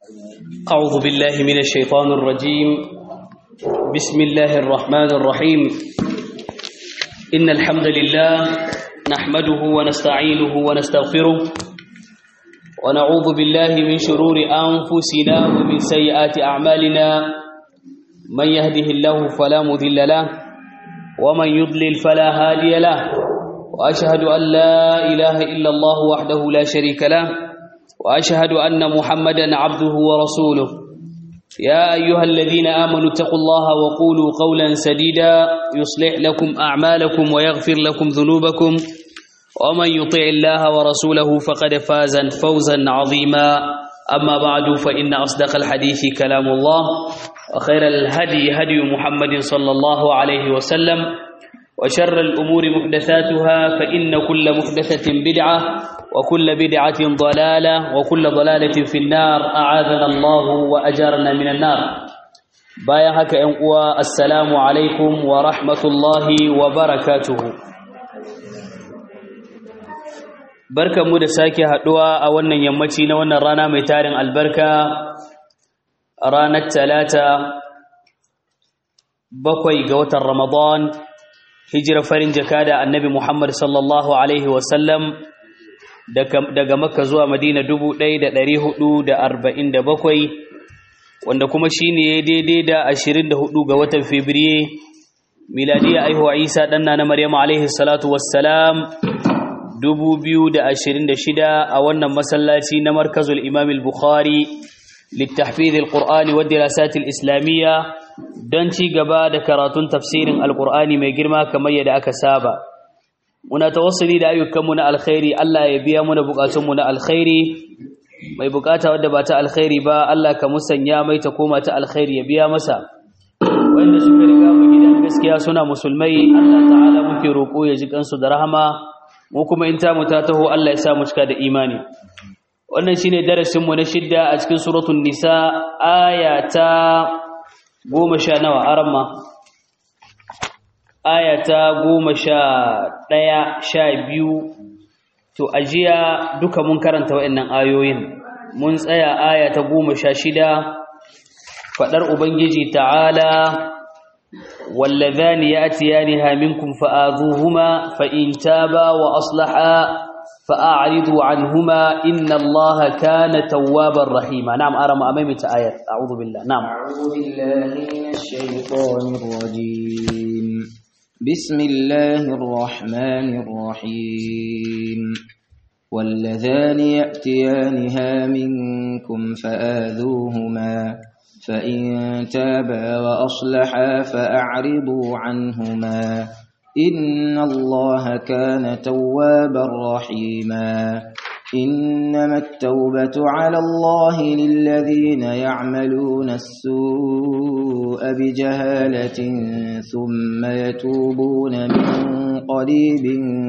أعوذ بالله من الشيطان الرجيم بسم الله الرحمن الرحيم إن الحمد لله نحمده ونستعينه ونستغفره ونعوذ بالله من شرور أنفسنا ومن سيئات أعمالنا من يهده الله فلا مذل له ومن يضلل فلا هادي له وأشهد أن لا إله إلا الله وحده لا شريك له وأشهد أن محمدا عبده ورسوله يا أيها الذين آمنوا اتقوا الله وقولوا قولا سديدا يصلح لكم أعمالكم ويغفر لكم ذنوبكم ومن يطع الله ورسوله فقد فاز فوزا عظيما أما بعد فإن أصدق الحديث كلام الله وخير الهدي هدي محمد صلى الله عليه وسلم وشر الأمور محدثاتها فإن كل محدثة بدعة وكل بدعة ضلالة وكل ضلالة في النار أعاذنا الله وأجارنا من النار بايا هكا أنقوى السلام عليكم ورحمة الله وبركاته barkan mu da sake haduwa a wannan yammaci na wannan rana mai tarin albarka ranar talata bakwai ga watan ramadan hijira farin jaka da annabi muhammad sallallahu alaihi wasallam daga makka zuwa madina dubu ɗaya da ɗari hudu da arba'in da bakwai wanda kuma shi ne daidai da ashirin da hudu ga watan fabriye miladiya aihuwa isa ɗanna na maryam alaihi salatu wassalam dubu biyu da ashirin da shida a wannan masallaci na markazul imam al-bukhari littafid al-qur'ani wa dirasat al-islamiyya don ci gaba da karatun tafsirin al-qur'ani mai girma kamar yadda aka saba muna tawassuli da ayyukanmu na alkhairi Allah ya biya muna bukatunmu na alkhairi mai bukata wadda ba ta alkhairi ba Allah ka musanya mai ta koma ta alkhairi ya biya masa wanda suka riga mu gidan gaskiya suna musulmai Allah ta'ala muke roko ya ji kansu da rahama mu kuma in ta mu ta taho Allah ya sa mu cika da imani wannan shine darasin mu na shidda a cikin suratul nisa aya ta 10 nawa aramma aya ta goma sha ɗaya sha biyu to ajiya duka mun karanta wa'annan ayoyin mun tsaya aya ta goma sha shida faɗar ubangiji ta'ala wallazani ya'tiyaniha minkum fa'adhuhuma fa in taba wa aslaha fa'aridu anhuma inna allaha kana tawwabar rahima na'am arama amami ta ayat a'udhu billah na'am a'udhu billahi minash shaitanir rajim بسم الله الرحمن الرحيم واللذان يأتيانها منكم فآذوهما فإن تابا وأصلحا فأعرضوا عنهما إن الله كان توابا رحيما إنما التوبة على الله للذين يعملون السوء بجهالة ثم يتوبون من قريب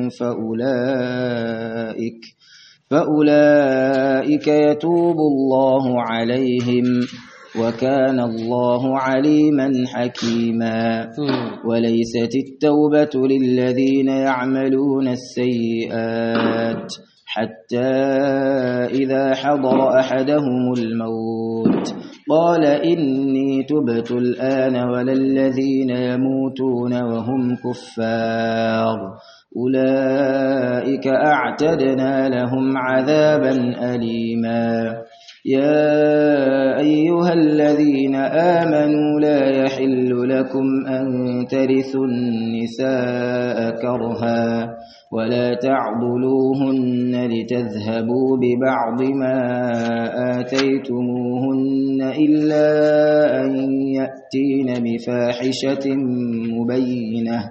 فأولئك فأولئك يتوب الله عليهم وكان الله عليما حكيما وليست التوبة للذين يعملون السيئات حتى إذا حضر أحدهم الموت قال إني تبت الآن ولا الذين يموتون وهم كفار أولئك أعتدنا لهم عذابا أليما يا أيها الذين آمنوا لا يحل لكم أن ترثوا النساء كرها ولا تعضلوهن لتذهبوا ببعض ما آتيتموهن إلا أن يأتين بفاحشة مبينة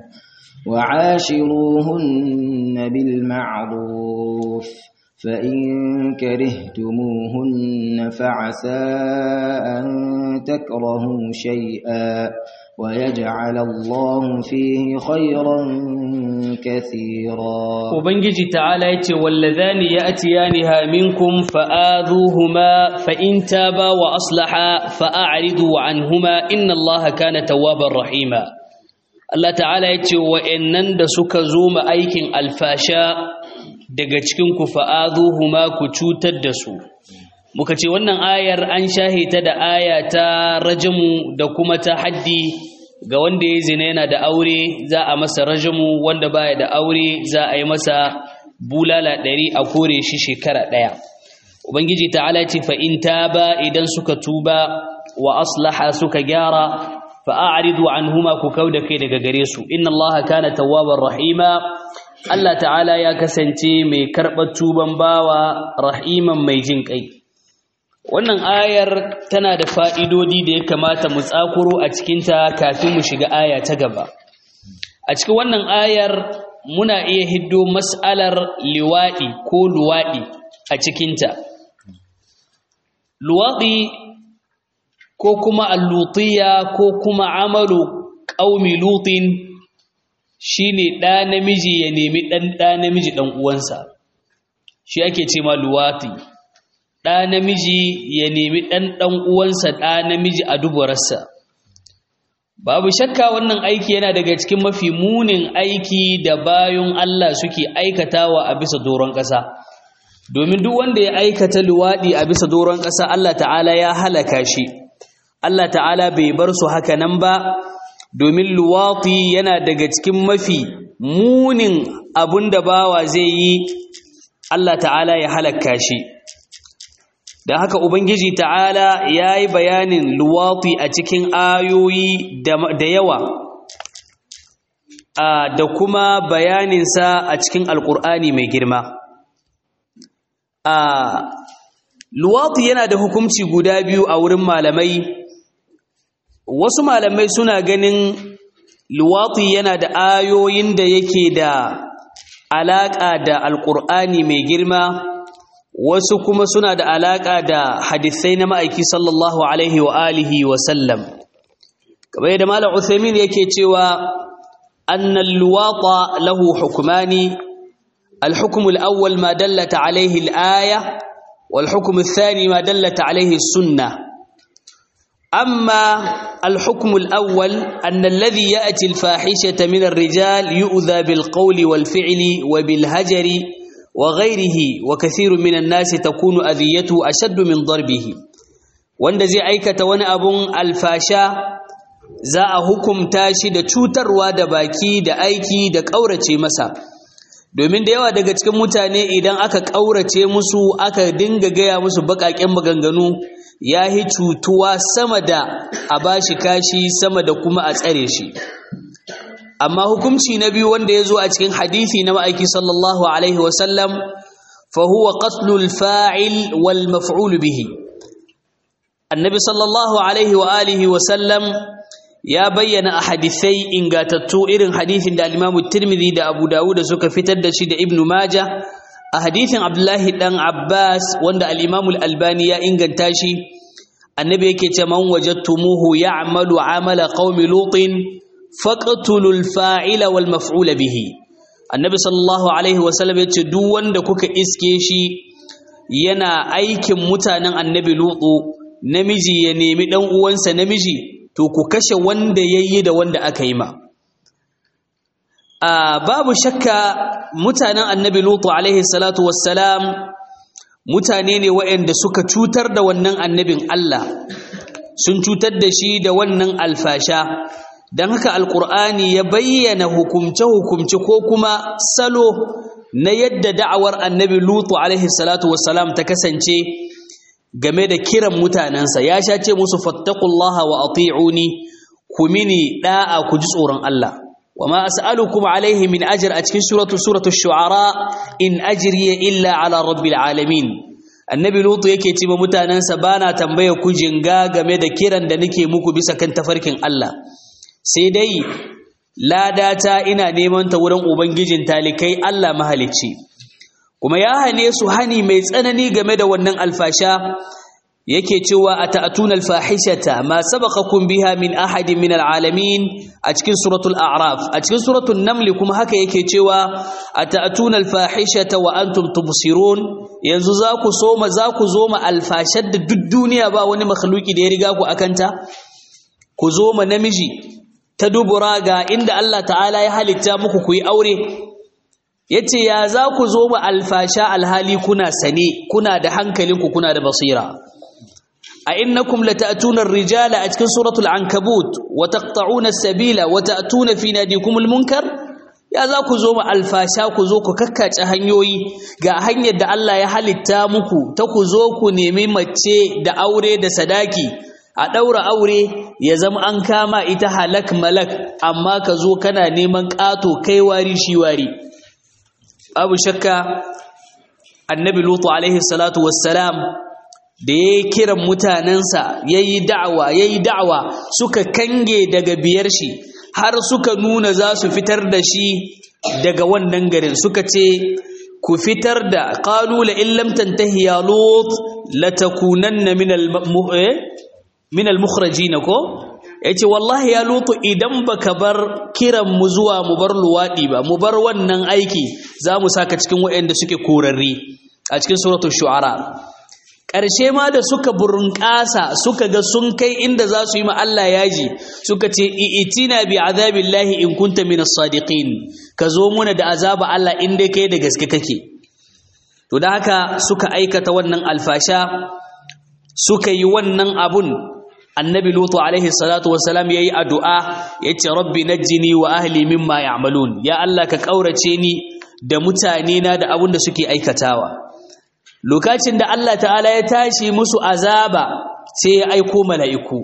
وعاشروهن بالمعروف فإن كرهتموهن فعسى أن تكرهوا شيئا ويجعل الله فيه خيرا كثيرا وبنجي تعالى يتي واللذان يأتيانها منكم فآذوهما فإن تابا وأصلحا فأعرضوا عنهما إن الله كان توابا رحيما Allah ta'ala ya ce wa'yannan da suka zo ma aikin alfasha daga cikin ku fa'azuhuma ku cutar da su muka ce wannan ayar an shahita da aya ta rajamu da kuma ta haddi ga wanda ya zina yana da aure za a masa rajamu wanda baya da aure za a yi masa bulala ɗari a kore shi shekara ɗaya ubangiji ta'ala ce fa in taba idan suka tuba wa aslaha suka gyara fa a'ridu anhuma ku kauda kai daga gare su inna allaha kana tawwabar rahima Allah ta'ala ya kasance mai karɓar tuban bawa rahiman mai jin kai wannan ayar tana da fa'idodi da ya kamata mu tsakuro a cikinta kafin mu shiga aya ta gaba a cikin wannan ayar muna iya hiddo mas'alar liwaɗi ko luwaɗi a cikinta luwaɗi ko kuma allutiya ko kuma amalu ƙaumi lutin shine ɗa namiji ya nemi ɗan ɗa namiji ɗan uwansa shi ake ce ma luwaɗi ɗa namiji ya nemi ɗan ɗan uwansa ɗa namiji a dubararsa babu shakka wannan aiki yana daga cikin mafi munin aiki da bayan Allah suke aikatawa a bisa doron ƙasa domin duk wanda ya aikata luwaɗi a bisa doron ƙasa Allah ta'ala ya halaka shi Allah ta'ala bai bar su haka nan ba domin luwaɗi yana daga cikin mafi munin abun da bawa zai yi Allah ta'ala ya halaka shi da haka ubangiji ta'ala ya yi bayanin luwati a cikin ayoyi da yawa da kuma bayaninsa a cikin alkur'ani mai girma luwati yana da hukunci guda biyu a wurin malamai wasu malamai suna ganin luwati yana da ayoyin da yake da alaƙa da alkur'ani mai girma wasu kuma suna da alaƙa da hadisai na ma'aiki sallallahu alaihi wa alihi wa sallam kamar yadda malam Uthaymin yake cewa annal luwata lahu hukmani الحكم الأول ما دلت عليه الآية والحكم الثاني ما دلت عليه السنة أما الحكم الأول أن الذي يأتي الفاحشة من الرجال يؤذى بالقول والفعل وبالهجر وغيره وكثير من الناس تكون أذيته أشد من ضربه wanda zai aikata wani abun alfasha za a hukumta shi da cutarwa da baki da aiki da ƙaurace masa domin da yawa daga cikin mutane idan aka ƙaurace musu aka dinga gaya musu baƙaƙen maganganu ya yi cutuwa sama da a bashi kashi sama da kuma a tsare shi amma hukunci na biyu wanda ya zo a cikin hadithi na ma'aiki sallallahu alaihi wasallam fa huwa qatlul fa'il wal maf'ul bihi annabi sallallahu alaihi wa alihi wasallam ya bayyana a hadithai ingatattu irin hadithin da al-Imam Tirmidhi da Abu Dawud suka fitar da shi da Ibn Majah a hadithin Abdullahi dan Abbas wanda al-Imam al-Albani ya inganta shi annabi yake ce man wajadtumuhu ya'malu amala qaumi lutin faqtulul fa'ila wal maf'ula bihi annabi sallallahu alaihi wasallam yace duk wanda kuka iske shi yana aikin mutanen annabi lutu namiji ya nemi dan uwansa namiji to ku kashe wanda yayi da wanda aka yi ma a babu shakka mutanen annabi lutu alaihi salatu wassalam mutane ne waɗanda suka cutar da wannan annabin Allah sun cutar da shi da wannan alfasha don haka alkur'ani ya bayyana hukumce-hukumce ko kuma salo na yadda da'awar annabi lutu alaihi salatu wassalam ta kasance game da kiran mutanensa ya sha ce musu fattakullaha wa ati'uni ku mini da'a ku ji tsoron Allah wa ma as'alukum alaihi min ajr a cikin suratu suratu shu'ara in ajriya illa ala rabbil alamin annabi lutu yake ce mutanensa bana tambaya ku jinga game da kiran da nake muku bisa kan tafarkin Allah sai dai ladata ina neman ta wurin ubangijin talikai Allah mahalicci kuma ya hane su hani mai tsanani game da wannan alfasha yake cewa ata'tuna alfahishata ma sabaqakum biha min ahadin min alalamin a cikin suratul a'raf a cikin suratul naml kuma haka yake cewa ata'tuna alfahishata wa antum tubsirun yanzu za ku soma za ku zo ma alfashar da duk duniya ba wani makhluki da ya riga ku akanta ku zo ma namiji ta dubura ga inda Allah ta'ala ya halitta muku ku yi aure yace ya za ku zo mu alfasha alhali kuna sane kuna da hankalinku kuna da basira a innakum lata'tuna ar-rijala a cikin suratul ankabut wa taqta'una as-sabila wa ta'tuna fi nadikumul munkar ya za ku zo mu alfasha ku zo ku kakkace hanyoyi ga hanyar da Allah ya halitta muku ta ku zo ku nemi mace da aure da sadaki a ɗaura aure ya zama an kama ita halak malak amma ka zo kana neman ƙato kai wari shi wari abu shakka annabi lutu alaihi salatu wassalam da ya yi kiran mutanensa ya yi da'awa ya yi da'awa suka kange daga biyar shi har suka nuna za su fitar da shi daga wannan garin suka ce ku fitar da ƙalula in lam tantahi ya lut latakunanna min al min al-mukhrajin ko yace wallahi ya lutu idan baka bar kiran mu zuwa mu bar luwadi ba mu bar wannan aiki zamu saka cikin waɗanda suke korarri a cikin suratul shu'ara ƙarshe ma da suka burunƙasa suka ga sun kai inda za su yi ma Allah yaji suka ce itina bi azabillahi in kunta min as-sadiqin ka zo muna da azaba Allah in dai kai da gaske kake to da haka suka aikata wannan alfasha suka yi wannan abun annabi lutu alaihi salatu wassalam yayi addu'a yace rabbi najjini wa ahli mimma ya'malun ya Allah ka kaurace ni da mutane na da abun da suke aikatawa lokacin da Allah ta'ala ya tashi musu azaba sai ya aiko mala'iku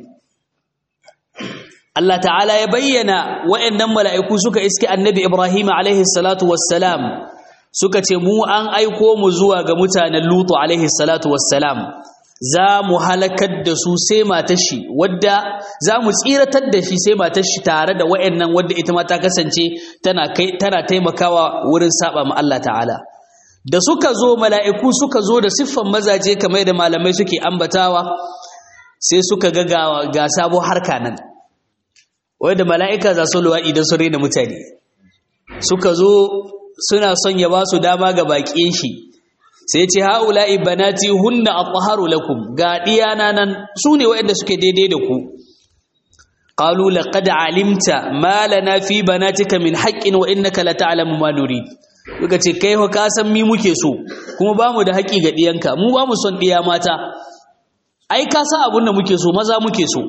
Allah ta'ala ya bayyana waɗannan mala'iku suka iske annabi Ibrahim alaihi salatu wassalam suka ce mu an aiko mu zuwa ga mutanen lutu alaihi salatu wassalam za mu halakar da su sai matar shi wadda za mu tsiratar da shi sai matar shi tare da wayannan wadda ita ma ta kasance tana kai tana taimakawa wurin saba ma Allah ta'ala da suka zo mala'iku suka zo da siffan mazaje kamar da malamai suke ambatawa sai suka ga ga sabo harka nan wanda mala'ika za su luwa idan su rena mutane suka zo suna son ya ba su dama ga baƙin shi sai ce haula'i banati hunna athaharu lakum ga diyana nan sune waɗanda suke daidai da ku qalu laqad alimta ma lana fi banatika min haqqin wa innaka la ta'lamu ma nurid kuka ce kai fa ka san mi muke so kuma bamu da haƙi ga diyanka mu ba mu son diya mata ai ka san abun da muke so maza muke so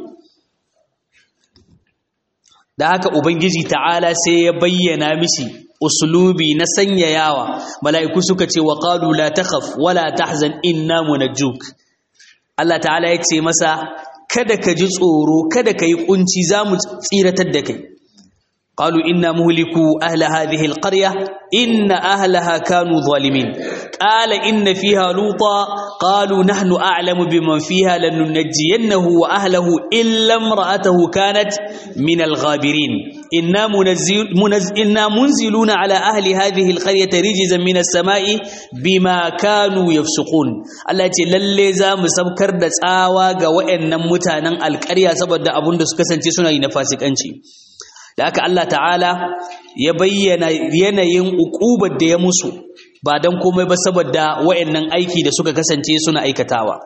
da haka ubangiji ta'ala sai ya bayyana mishi uslubi na sanyayawa mala'iku suka ce wa qalu la takhaf wala tahzan inna munajjuk Allah ta'ala ya ce masa kada ka ji tsoro kada ka yi kunci zamu tsiratar da kai qalu inna muhliku ahla hadhihi alqarya inna ahlaha kanu zalimin qala inna fiha luta qalu nahnu a'lamu biman fiha lanunajjiyannahu wa ahlihi illa imra'atahu kanat min alghabirin inna munazzil inna munziluna ala ahli hadhihi alqaryati rijzan min as-sama'i bima kanu yafsukun Allah ce lalle za mu sabkar da tsawa ga wayannan mutanen alƙarya saboda abun da suka kasance suna yi na fasikanci da haka Allah ta'ala ya bayyana yanayin ukubar da ya musu ba don komai ba saboda wayannan aiki da suka kasance suna aikatawa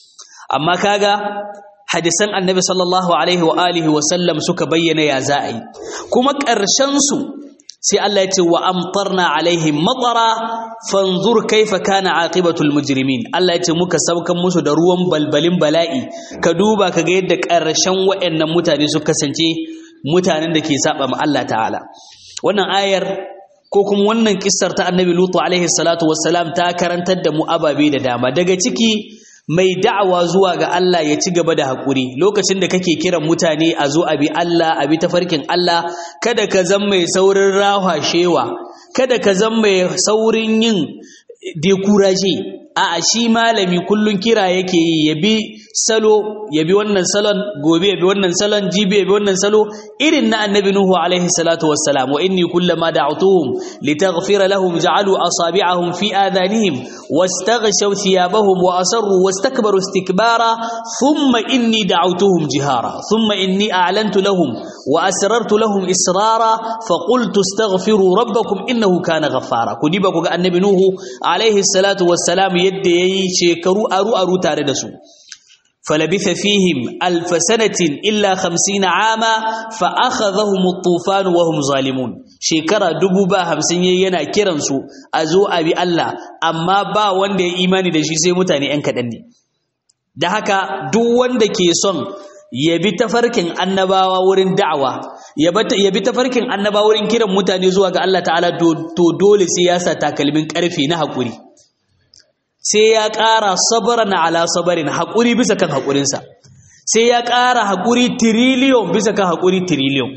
amma kaga hadisan annabi sallallahu alaihi wa alihi wa sallam suka bayyana ya za a yi kuma ƙarshen su sai Allah ya ce wa amtarna alaihim matara fanzur kaifa kana aqibatul mujrimin Allah ya ce muka saukan musu da ruwan balbalin bala'i ka duba ka ga yadda ƙarshen wayannan mutane suka kasance mutanen da ke saba ma Allah ta'ala wannan ayar ko kuma wannan kissar ta annabi lutu alaihi salatu wassalam ta karantar da mu ababe da dama daga ciki mai da'awa zuwa ga Allah ya ci gaba da haƙuri lokacin da kake kiran mutane a zo a bi Allah a bi tafarkin Allah kada ka zan mai saurin rahashewa kada ka zan mai saurin yin dekuraje a shi malami kullun kira yake yi ya bi salo ya bi wannan salon gobe ya bi wannan salon jibi ya bi wannan salo irin na annabi nuhu alaihi salatu wassalam wa inni kullama da'utuhum litaghfira lahum ja'alu asabi'ahum fi adhanihim wastaghshaw thiyabahum wa asarru wastakbaru istikbara thumma inni da'utuhum jihara thumma inni a'lantu lahum wa asrartu lahum israra fa qultu astaghfiru rabbakum innahu kana ghaffara kudiba ku ga annabi nuhu alaihi salatu wassalam yadda yayi shekaru aru aru tare da su فلبث فيهم ألف سنة إلا خمسين عاما فأخذهم الطوفان وهم ظالمون shekara dubu ba hamsin yayi yana kiransu a zo a bi Allah amma ba wanda ya imani da shi sai mutane ‘yan kaɗan ne da haka duk wanda ke son ya bi tafarkin annabawa wurin da'awa ya bi tafarkin annabawa wurin kiran mutane zuwa ga Allah ta'ala to dole sai ya sa takalmin ƙarfe na haƙuri sai ya ƙara sabaran ala sabarin haƙuri bisa kan haƙurinsa sai ya ƙara haƙuri tiriliyon bisa kan haƙuri tiriliyon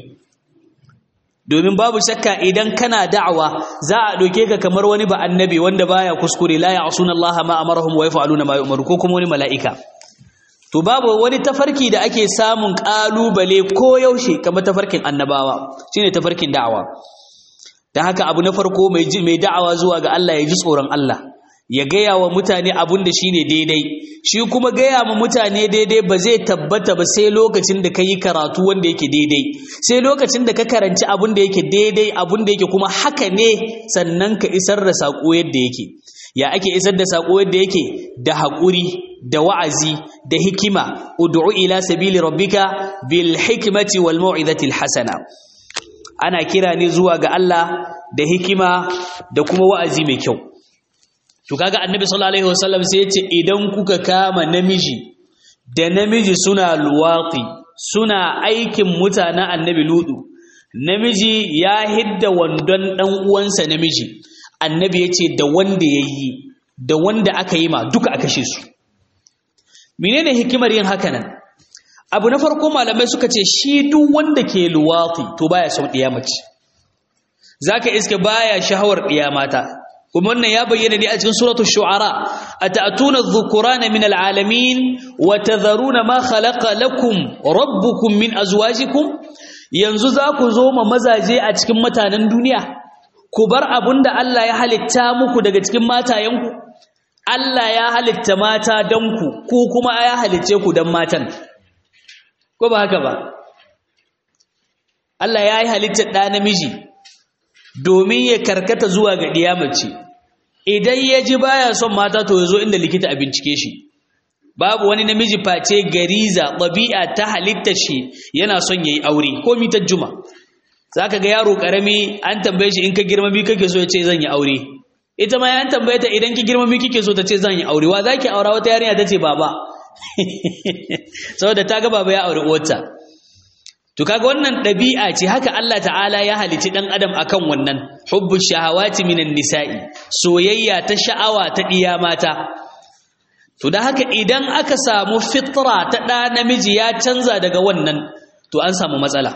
domin babu shakka idan kana da'awa za a ɗauke ka kamar wani ba annabi wanda baya kuskure la ya'suna Allah ma amarahum wa yaf'aluna ma yu'maru ko kuma wani mala'ika to babu wani tafarki da ake samun kalubale ko yaushe kamar tafarkin annabawa shine tafarkin da'awa dan haka abu na farko mai mai da'awa zuwa ga Allah ya ji tsoron Allah ya gaya wa mutane abun da shine daidai shi kuma gaya ma mutane daidai ba zai tabbata ba sai lokacin da ka yi karatu wanda yake daidai sai lokacin da ka karanci abun da yake daidai abun da yake kuma haka ne sannan ka isar da saƙo yadda yake ya ake isar da saƙo yadda yake da haƙuri da wa'azi da hikima ud'u ila sabili rabbika bil hikmati wal mau'izati al hasana ana kira ne zuwa ga Allah da hikima da kuma wa'azi mai kyau to kaga annabi sallallahu alaihi wasallam sai yace idan kuka kama namiji da namiji suna luwaqi suna aikin mutanen annabi ludu namiji ya hidda wandon dan uwansa namiji annabi yace da wanda yayi da wanda aka yi ma duka aka kashe su menene hikimar yin haka nan abu na farko malamai suka ce shi duk wanda ke luwaqi to baya son diya mace zaka iske baya shahawar diya mata kuma wannan ya bayyana ne a cikin suratul shu'ara ata'tuna adh-dhukurana min al-alamin wa tadharuna ma khalaqa lakum rabbukum min azwajikum yanzu za ku zo ma mazaje a cikin mutanen duniya ku bar abunda Allah ya halitta muku daga cikin matayenku Allah ya halitta mata dan ku ku kuma ya halicce ku dan matan ko ba haka ba Allah ya yi halitta ɗa namiji domin ya karkata zuwa ga ɗiyamace idan ya ji baya son mata to ya zo inda likita a bincike shi babu wani namiji face gariza ɗabi'a ta halitta shi yana son ya yi aure ko mitar juma za ka ga yaro ƙarami an tambaye shi in ka girma mi kake so ya ce zan yi aure ita ma an tambaye ta idan ki girma mi kike so ta ce zan yi aure wa za ki aura wata yarinya ta ce baba saboda ta ga baba ya aure uwarta To kaga wannan ɗabi'a ce haka Allah ta'ala ya halici ɗan adam akan wannan hubbu shahawati minan nisa'i soyayya ta sha'awa ta ɗiya mata to da haka idan aka samu fitra ta ɗa namiji ya canza daga wannan to an samu matsala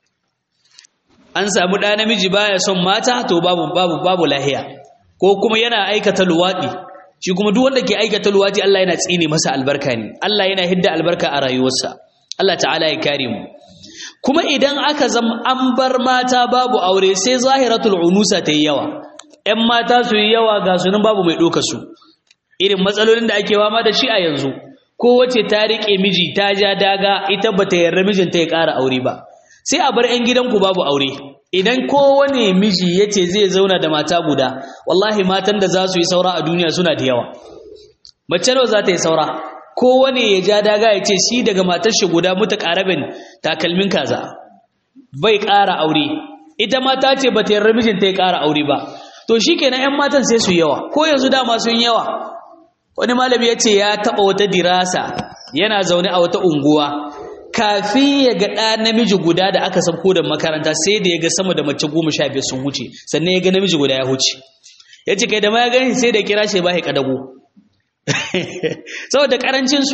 an samu ɗa namiji baya son mata to babu babu babu lahiya ko kuma yana aikata luwaɗi shi kuma duk wanda ke aikata luwaɗi Allah yana tsine masa albarka ne Allah yana hidda albarka a rayuwarsa Allah ta'ala ya kare mu kuma idan aka zama an bar mata babu aure sai zahiratul unusa ta yi yawa ‘yan mata su yi yawa ga sunan babu mai ɗoka su irin matsalolin da ake wama da shi a yanzu kowace ta riƙe miji ta ja daga ita ba ta yarda mijinta ya ƙara aure ba sai a bar ‘yan gidanku babu aure idan kowane miji ya ce zai zauna da mata guda wallahi matan da za su yi saura a duniya suna da yawa mace nawa za ta yi saura kowane ya ja daga ya ce shi daga matar shi guda muta ƙarabin takalmin kaza bai ƙara aure ita mata ce ba ta yarda mijinta ya ƙara aure ba to shi kenan 'yan matan sai su yawa ko yanzu dama sun yawa wani malami ya ce ya taɓa wata dirasa yana zaune a wata unguwa kafin ya ga ɗa namiji guda da aka sauko da makaranta sai da ya ga sama da mace goma sha biyar sun wuce sannan ya ga namiji guda ya huce ya ce kai da ma ya gani sai da kira shi ba ya ƙadago saboda karancinsu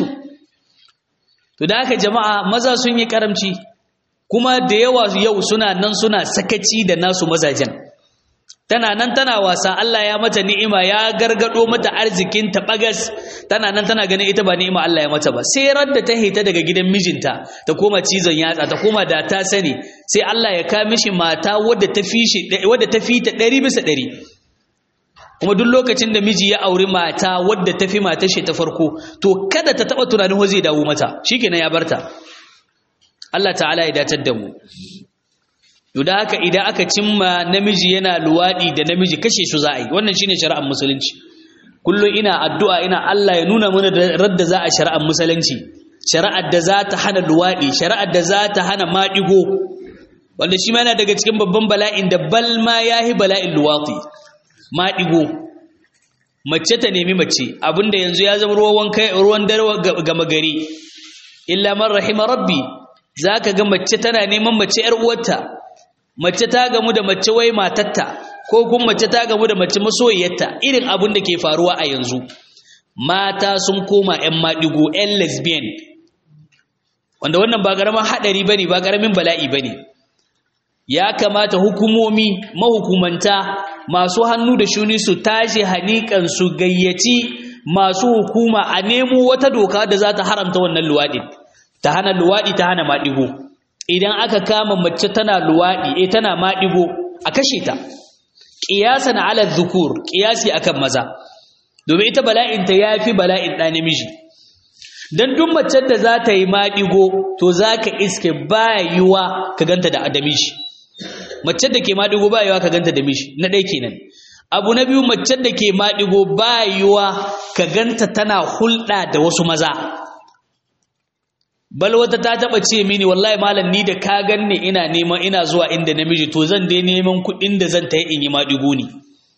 to da haka jama'a maza sun yi karamci kuma da yawa yau suna nan suna sakaci da nasu mazajen tana nan tana wasa Allah ya mata ni'ima ya gargado mata arzikin ta bagas tana nan tana ganin ita ba ni'ima Allah ya mata ba sai radda ta hita daga gidan mijinta ta koma cizon yatsa ta koma da ta sani sai Allah ya ka mishi mata wadda ta fi shi wadda ta fi ta 100 bisa 100 kuma duk lokacin da miji ya auri mata wadda ta fi matar shi ta farko to kada ta taba tunanin ho zai dawo mata shikenan ya barta Allah ta'ala ya datar da mu to da haka idan aka cimma namiji yana luwadi da namiji kashe su za a yi wannan shine shari'ar musulunci kullum ina addu'a ina Allah ya nuna mana da radda za a shari'ar musulunci shari'ar da za ta hana luwadi shari'ar da za ta hana maɗigo wanda shi ma yana daga cikin babban bala'in da bal ma yahi bala'in luwati ma digo mace ta nemi mace abinda yanzu ya zama ruwan kai ruwan dare gama gari illa man rahima rabbi zaka ga mace tana neman mace yar uwarta mace ta gamu da mace wai matarta ko kuma mace ta gamu da mace masoyiyarta irin abin da ke faruwa a yanzu mata sun koma ƴan maɗigo ƴan lesbian wanda wannan ba ƙaramin haɗari bane ba ƙaramin bala'i bane ya kamata hukumomi mahukumanta masu hannu da shuni su tashi hanikan su gayyaci masu hukuma a nemo wata doka da za ta haramta wannan luwaɗin ta hana luwaɗi ta hana maɗigo idan aka kama mace tana luwaɗi eh tana maɗigo a kashe ta ƙiyasan ala zukur ƙiyasi akan maza domin ita bala'inta ya fi bala'in ɗa namiji don duk macen da za ta yi maɗigo to za ka iske ba yiwa ka ganta da adamishi macen da ke maɗigo ba yiwa ka ganta da mishi na ɗaya kenan abu na biyu macen da ke maɗigo ba yiwa ka ganta tana hulɗa da wasu maza bal wata ta taba ce mini wallahi malam ni da ka ganni ina neman ina zuwa inda namiji to zan dai neman kuɗin da zan ta yi in yi maɗigo ne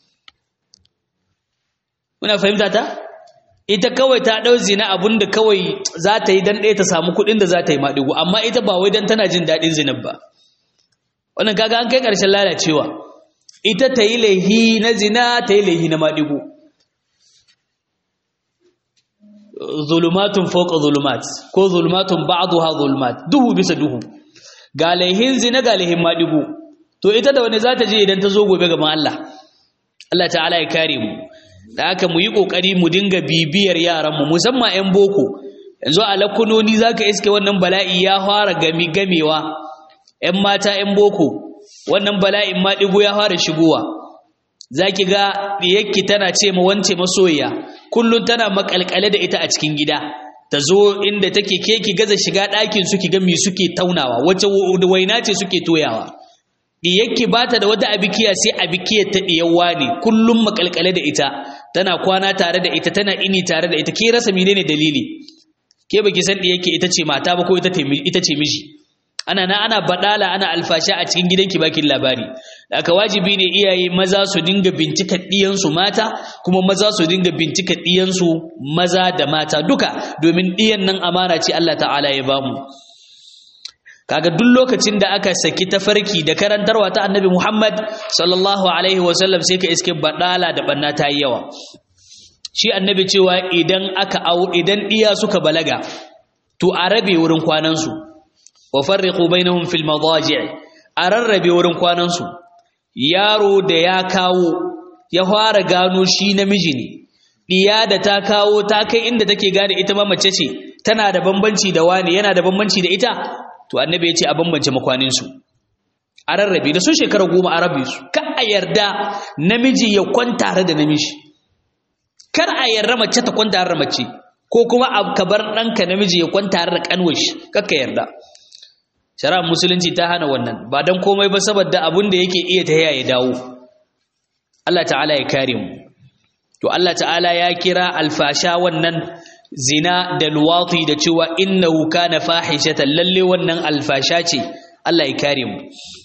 muna fahimta ta ita kawai ta ɗau zina abun da kawai za ta yi don ɗaya ta samu kuɗin da za ta yi maɗigo amma ita ba wai don tana jin daɗin zinar ba wannan kaga an kai ƙarshen lalacewa ita ta yi laihi na zina ta yi laihi na maɗigo zulumatun fawqa zulumat ko zulumatun ba'daha zulumat duhu bisa duhu ga laihin zina ga laihin madigo to ita da wani zata je idan ta zo gobe gaban Allah Allah ta'ala ya kare mu da haka mu yi kokari mu dinga bibiyar yaran mu musamman ƴan boko yanzu a lakunoni zaka iske wannan bala'i ya fara gami gamewa ƴan mata ƴan boko wannan bala'in madigo ya fara shigowa zaki ga diyakki tana ce ma wance masoyiya kullun tana makalkale da ita a cikin gida ta zo inda take ke ki gaza shiga ɗakin su ki ga me suke taunawa wace waina ce suke toyawa diyakki bata da wata abikiya sai abikiyar ta diyawa ne kullum makalkale da ita tana kwana tare da ita tana ini tare da ita ke rasa menene dalili ke baki san diyakki ita ce mata ba ko ita ita ce miji ana na ana badala ana alfasha a cikin gidanki bakin labari aka wajibi ne iyaye maza su dinga bincika ɗiyansu mata kuma maza su dinga bincika ɗiyansu maza da mata duka domin ɗiyan nan amana ce Allah ta'ala ya bamu kaga duk lokacin da aka saki tafarki da karantarwa ta annabi Muhammad sallallahu alaihi wasallam sai ka iske badala da banna ta yi yawa shi annabi cewa idan aka au idan ɗiya suka balaga to a rabe wurin kwanansu wa farriqu bainahum fil madaji' a rarrabe wurin kwanansu yaro da ya kawo ya fara gano shi namiji ne diya da ta kawo ta kai inda take gane ita ma mace ce tana da bambanci da wani yana da bambanci da ita to annabi ya ce a bambance makwanin su a rarrabe da sun shekara goma a rabe su ka a yarda namiji ya kwanta da namiji kar a yarda mace ta kwanta da mace ko kuma ka bar ɗanka namiji ya kwanta da kanwashi kakka yarda shari'ar musulunci ta hana wannan ba don komai ba saboda abin da yake iya ta ya dawo Allah ta'ala ya kare mu to Allah ta'ala ya kira alfasha wannan zina da luwati da cewa innahu kana fahishatan lalle wannan alfasha ce Allah ya kare mu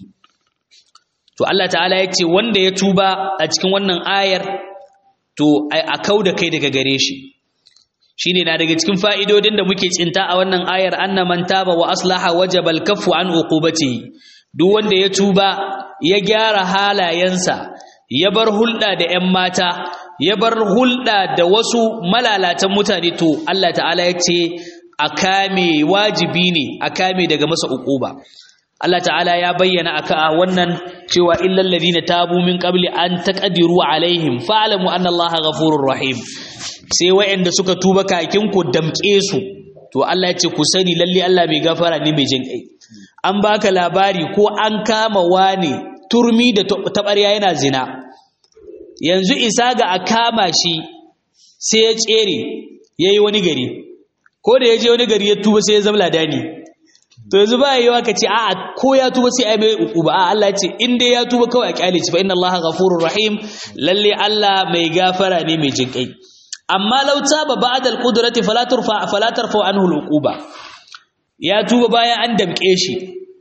to Allah ta'ala ya ce wanda ya tuba a cikin wannan ayar to a kauda kai daga gare shi shine na daga cikin fa'idodin da muke tsinta a wannan ayar anna man taba wa aslaha wajaba al-kaffu an uqubatihi duk wanda ya tuba ya gyara halayensa ya bar hulɗa da ƴan mata ya bar hulɗa da wasu malalatan mutane to Allah ta'ala ya ce a kame wajibi ne a kame daga masa uquba Allah ta'ala ya bayyana aka wannan cewa illal ladina tabu min qabli an taqdiru alaihim fa'lamu anna Allaha ghafurur rahim sai wayanda suka tuba kakin ku damke su to Allah ya ce ku sani lalle Allah mai gafara ne mai jin kai an baka labari ko an kama wani turmi da tabarya yana zina yanzu isa ga a kama shi sai ya tsere yayi wani gari ko da ya je wani gari ya tuba sai ya zama ladani to yanzu ba yiwa ka ce a'a ko ya tuba sai ai mai uquba a Allah ya ce in dai ya tuba kawai a kyale shi fa inna Allaha ghafurur rahim lalle Allah mai gafara ne mai jin kai amma law taba ba'da al-qudrati fala turfa fala tarfa anhu al-uquba ya tuba bayan an damke shi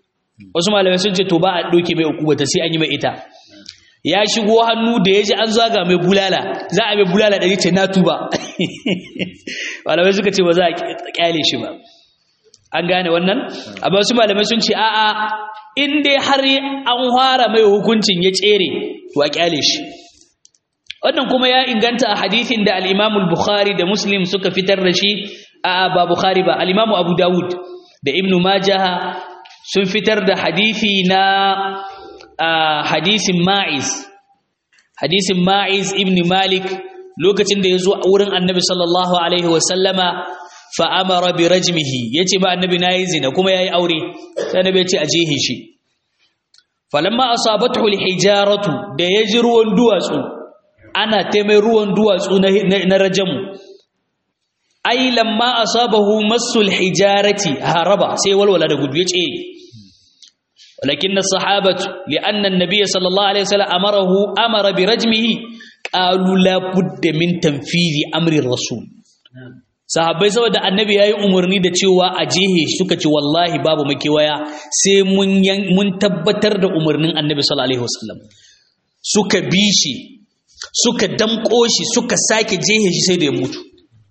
wasu malamai sun ce to ba a doke mai ukubata sai an yi mai ita ya shigo hannu da ya ji an zaga mai bulala za a mai bulala ɗari ce na tuba malamai suka ce ba za a kyale shi ba an gane wannan amma wasu malamai sun ce a'a in dai har an fara mai hukuncin ya tsere to a kyale shi wannan kuma ya inganta a hadithin da al-Imam al-Bukhari da Muslim suka fitar da shi a ba Bukhari ba al-Imam Abu Dawud da Ibn Majah sun fitar da hadithi na hadisin Ma'iz hadisin Ma'iz ibn Malik lokacin da ya zo a wurin Annabi sallallahu alaihi wa sallama fa amara bi rajmihi yace ba Annabi nayi zina kuma yayi aure sai Annabi ya ce a jehe shi falamma asabathu al-hijaratu da yaji ruwan duwatsu ana taimai ruwan duwatsu na rajamu ai lamma asabahu masul hijarati haraba sai walwala da gudu yace walakin as-sahabatu li'anna an-nabiy sallallahu alaihi wasallam amarahu amara bi rajmihi qalu la budda min tanfidhi amri rasul sahabbai saboda annabi yayi umarni da cewa a jehe suka ce wallahi babu makewaya sai mun mun tabbatar da umarnin annabi sallallahu alaihi wasallam suka bi shi suka damƙo shi suka sake jehe shi sai da ya mutu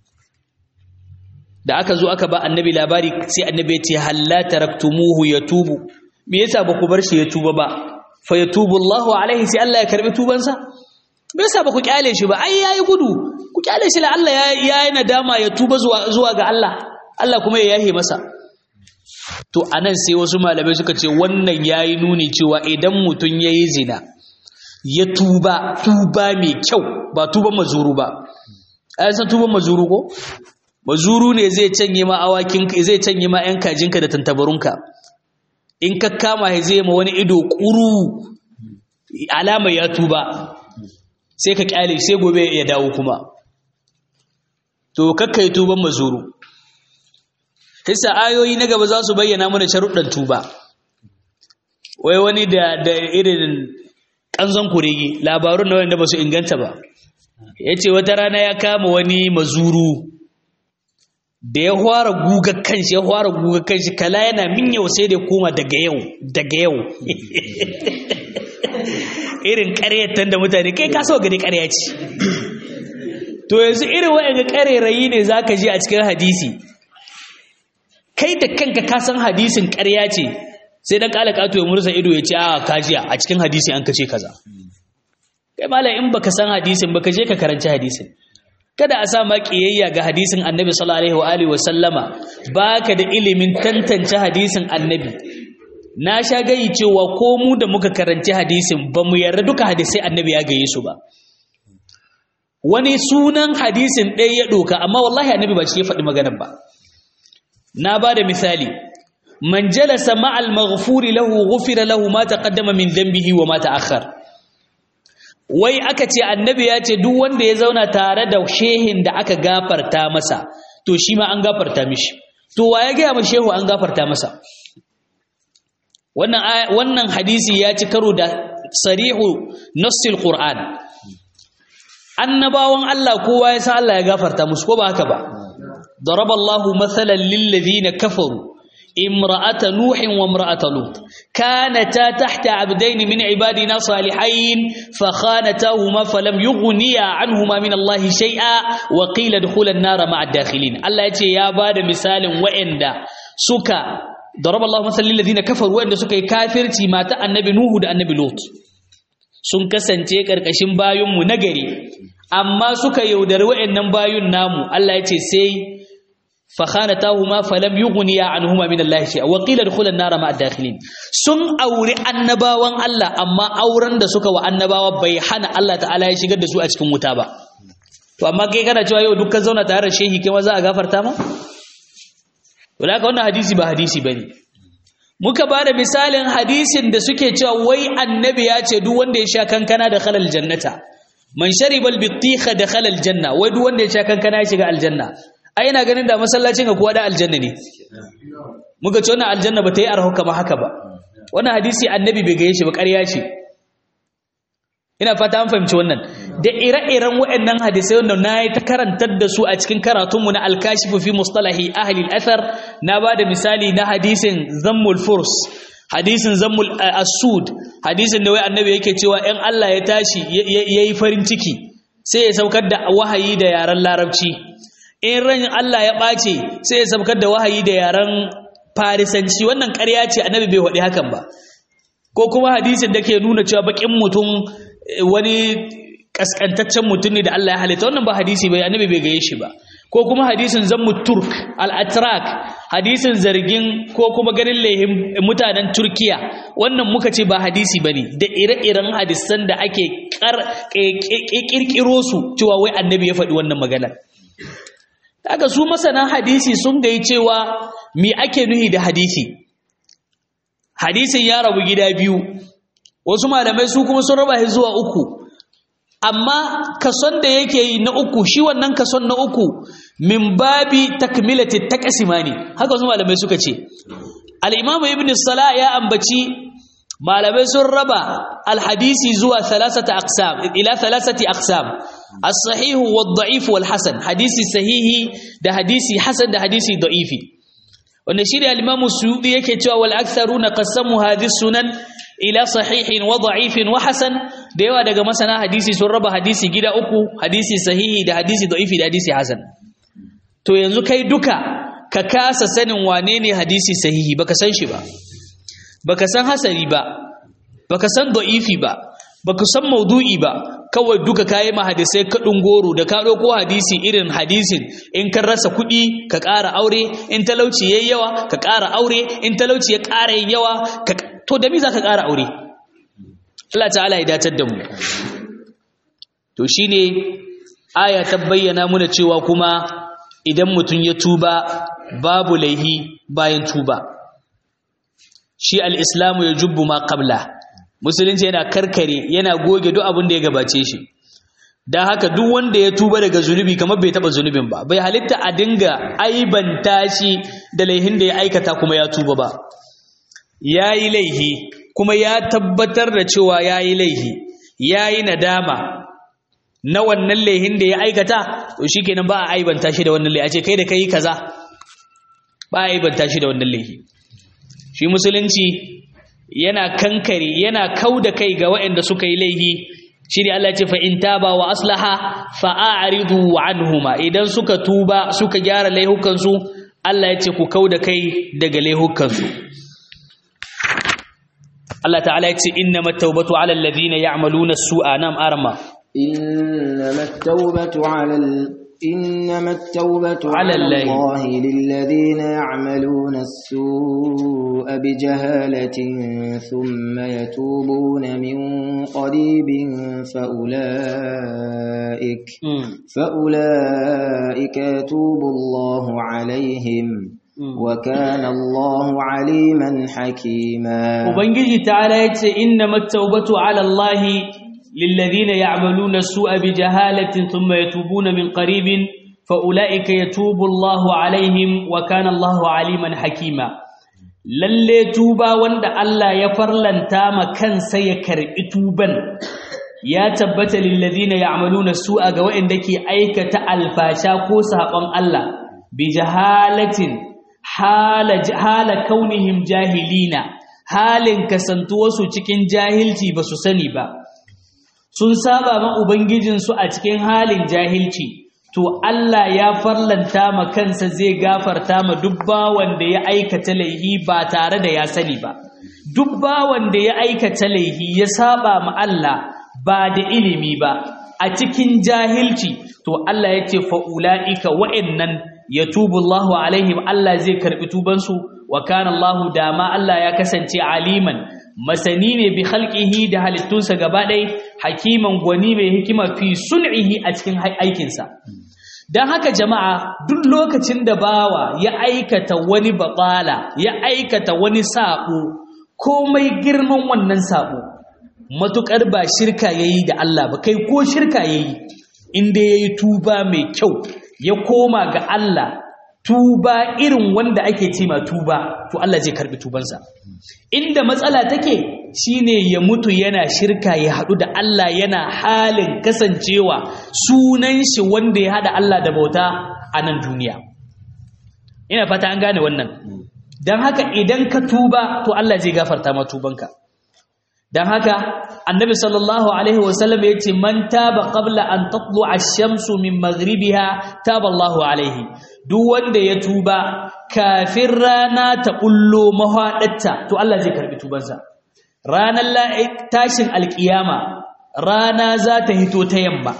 da aka zo aka ba annabi labari sai annabi ya ce halla taraktumuhu yatubu me yasa ba ku bar shi ya tuba ba fa yatubu Allahu alaihi sai Allah ya karbi tubansa me yasa ba ku kyale shi ba ai yayi gudu ku kyale shi la Allah ya yayi nadama ya tuba zuwa zuwa ga Allah Allah kuma ya yahe masa to anan sai wasu malamai suka ce wannan yayi nuni cewa idan mutun yayi zina ya tuba tuba mai kyau ba tuban mazuru ba ayan san tuban mazuru ko mazuru ne zai canye ma awakin zai canye ma yan kajinka da tantabarunka in ka kama shi zai ma wani ido kuru alama ya tuba sai ka kyale sai gobe ya dawo kuma to kakkai tuban mazuru hisa ayoyi na gaba za su bayyana mana sharuɗan tuba wai wani da da irin ƙanzon kurege labarun na wanda ba su inganta ba ya ce wata rana ya kama wani mazuru da ya fara guga kanshi ya fara guga kanshi kala yana min yau sai da koma daga yau daga yau irin ƙaryatan da mutane kai ka so gani ƙarya ce to yanzu irin waɗanda ƙarerayi ne za ka ji a cikin hadisi kai da kanka ka san hadisin ƙarya ce sai dan kala kato ya murza ido ya ce a kajiya a cikin hadisi an kace kaza kai malam in baka san hadisin baka je ka karanci hadisin kada a sa ma kiyayya ga hadisin annabi sallallahu alaihi wa alihi wa sallama baka da ilimin tantance hadisin annabi na sha gayi cewa ko mu da muka karanci hadisin ba mu yarda duka hadisai annabi ya gaye su ba wani sunan hadisin ɗaya ya ɗoka amma wallahi annabi ba shi ya faɗi maganar ba na ba da misali man jalasa ma'al maghfuri lahu ghufira lahu ma taqaddama min dhanbihi wa ma ta'akhkhar wai aka ce annabi ya ce duk wanda ya zauna tare da shehin da aka gafarta masa to shi ma an gafarta mishi to wa ya ga ma shehu an gafarta masa wannan wannan hadisi ya ci karo da sarihu nassil qur'an annabawan Allah kowa ya san Allah ya gafarta musu ko ba haka ba daraballahu mathalan lil ladina kafaru امرأة نوح وامرأة لوط كانتا تحت عبدين من عبادنا صالحين فخانتاهما فلم يغنيا عنهما من الله شيئا وقيل ادخل النار مع الداخلين الله يتي يا بعد مثال وإندا سكا ضرب الله مثلا للذين كفروا وإندا سكا كافرتي مات النبي نوح da annabi Lot sun kasance karkashin bayunmu nagari amma suka yaudari wa'annan bayun namu Allah ya ce sai fakhanatahuma falam yughniya anhuma min Allah shay'a wa qila dkhula an-nar ma'a dakhilin sun auri annabawan Allah amma auren da suka wa annabawa bai hana Allah ta'ala ya shigar da su a cikin wuta ba to amma kai kana cewa yau dukkan zauna tare da shehi kai ma za a gafarta ma to da wannan hadisi ba hadisi bane muka ba da misalin hadisin da suke cewa wai annabi ya ce duk wanda ya sha kankana da khalal jannata man shariba al-bittikha da khalal janna wai duk wanda ya sha kankana ya shiga aljanna ai ina ganin da masallacin ga kowa da aljanna ne muka ce wannan aljanna ba ta yi arho kama haka ba wannan hadisi annabi bai gaye shi ba ƙarya ce ina fata an fahimci wannan da ire-iren waɗannan hadisai wanda na yi ta karantar da su a cikin karatunmu na alkashifu fi mustalahi ahli al-athar na ba da misali na hadisin zammul furs hadisin zammul asud hadisin da wai annabi yake cewa in Allah ya tashi yayi farin ciki sai ya saukar da wahayi da yaren larabci in ran Allah ya ɓace sai ya saukar da wahayi da yaren farisanci wannan ƙarya ce annabi bai faɗi hakan ba ko kuma hadisin da ke nuna cewa bakin mutum wani kaskantaccen mutum ne da Allah ya halitta wannan ba hadisi bai annabi bai gaye shi ba ko kuma hadisin zammu turk al-atrak hadisin zargin ko kuma ganin lehin mutanen turkiya wannan muka ce ba hadisi bane da ire-iren hadisan da ake kirkiro su cewa wai annabi ya faɗi wannan maganar daga su masana hadisi sun gai cewa me ake nuhi da hadisi hadisin ya rabu gida biyu wasu malamai su kuma sun raba shi zuwa uku amma kason da yake yi na uku shi wannan kason na uku min babi takmilati taqsimani haka wasu malamai suka ce al-imamu ibn salah ya ambaci malamai sun raba al-hadisi zuwa thalathata aqsam ila thalathati aqsam as-sahih wad-da'if wal-hasan hadisi sahihi da hadisi hasan da hadisi da'ifi wanda shi da al-imamu suyudi yake cewa wal aktharuna qassamu hadhihi sunan ila sahihin wa da'ifin wa hasan da yawa daga masana hadisi sun raba hadisi gida uku hadisi sahihi da hadisi da'ifi da hadisi hasan to yanzu kai duka ka kasa sanin wane ne hadisi sahihi baka san shi ba baka san hasari ba baka san da'ifi ba baka san maudu'i ba kawai duka kayi ma hadisai kaɗin goro da ka ɗauko hadisi irin hadisin in kan rasa kuɗi ka ƙara aure in talauci yayi yawa ka ƙara aure in talauci ya ƙara yin yawa ka to da me za ka ƙara aure Allah ta'ala ya datar da mu to shine aya ta bayyana muna cewa kuma idan mutum ya tuba babu laihi bayan tuba shi al-islamu ya jubbu ma qabla musulunci yana karkare yana goge duk abin da ya gabace shi don haka duk wanda ya tuba daga zunubi kamar bai taba zunubin ba bai halitta a dinga aibanta shi da laihin da ya aikata kuma ya tuba ba ya yi laihi kuma ya tabbatar da cewa ya yi laihi ya yi nadama na wannan laihin da ya aikata to shi kenan ba a aibanta shi da wannan laihi a ce kai da kai kaza ba a aibanta shi da wannan laihi shi musulunci yana kankare yana kau da kai ga waɗanda suka yi laihi shi ne Allah ce fa in taba wa aslaha fa a'ridu anhuma idan suka tuba suka gyara laihukansu Allah ya ce ku kau da kai daga laihukansu Allah ta'ala ya ce innamat tawbatu 'ala alladhina ya'maluna as-su'a nam arma innamat tawbatu 'ala إنما التوبة على على الله. الله للذين يعملون السوء بجهالة ثم يتوبون من قريب فأولئك فأولئك يتوب الله عليهم وكان الله عليما حكيما Ubangiji ta'ala ya ce innamat tawbatu 'ala Allahi للذين يعملون السوء بجهالة ثم يتوبون من قريب فأولئك يتوب الله عليهم وكان الله عليما حكيما lalle tuba wanda Allah ya farlanta ma kansa ya karbi tuban ya tabbata lilladhina ya'maluna su'a ga waɗanda ke aikata alfasha ko saƙon Allah bi jahalatin hala hala kaunihim jahilina halin kasantuwarsu cikin jahilci ba su sani ba sun saba ma Ubangijinsu a cikin halin jahilci, to Allah ya farlanta ma kansa zai gafarta ma duk bawan da ya aikata laihi ba tare da ya sani ba. Duk bawan da ya aikata laihi ya saba ma Allah ba da ilimi ba, a cikin jahilci, to Allah ya ce fa'ula'ika wa'yannan ya tubu Allahu alaihim Allah zai karɓi tubansu, wa kana Allahu dama Allah ya kasance aliman. masani ne bi khalqihi da halittunsa gaba ɗaya hakiman gwani mai hikima fi sun'ihi a cikin aikinsa don haka jama'a duk lokacin da bawa ya aikata wani baƙala ya aikata wani saƙo komai girman wannan saƙo matuƙar ba shirka ya yi da Allah ba kai ko shirka ya yi inda ya yi tuba mai kyau ya koma ga Allah tuba irin wanda ake ce ma tuba to Allah zai karbi tubansa inda matsala take shine ya mutu yana shirka ya hadu da Allah yana halin kasancewa sunan shi wanda ya hada Allah da bauta a nan duniya ina fata an gane wannan dan haka idan ka tuba to Allah zai gafarta ma tubanka dan haka annabi sallallahu alaihi wasallam yace man taba qabla an tatlu'a ash-shamsu min maghribiha taba Allahu alaihi duk wanda ya tuba kafin rana ta bullo mahaɗatta to Allah zai karbi tubansa ranar tashin alkiyama rana za ta hito ta yamma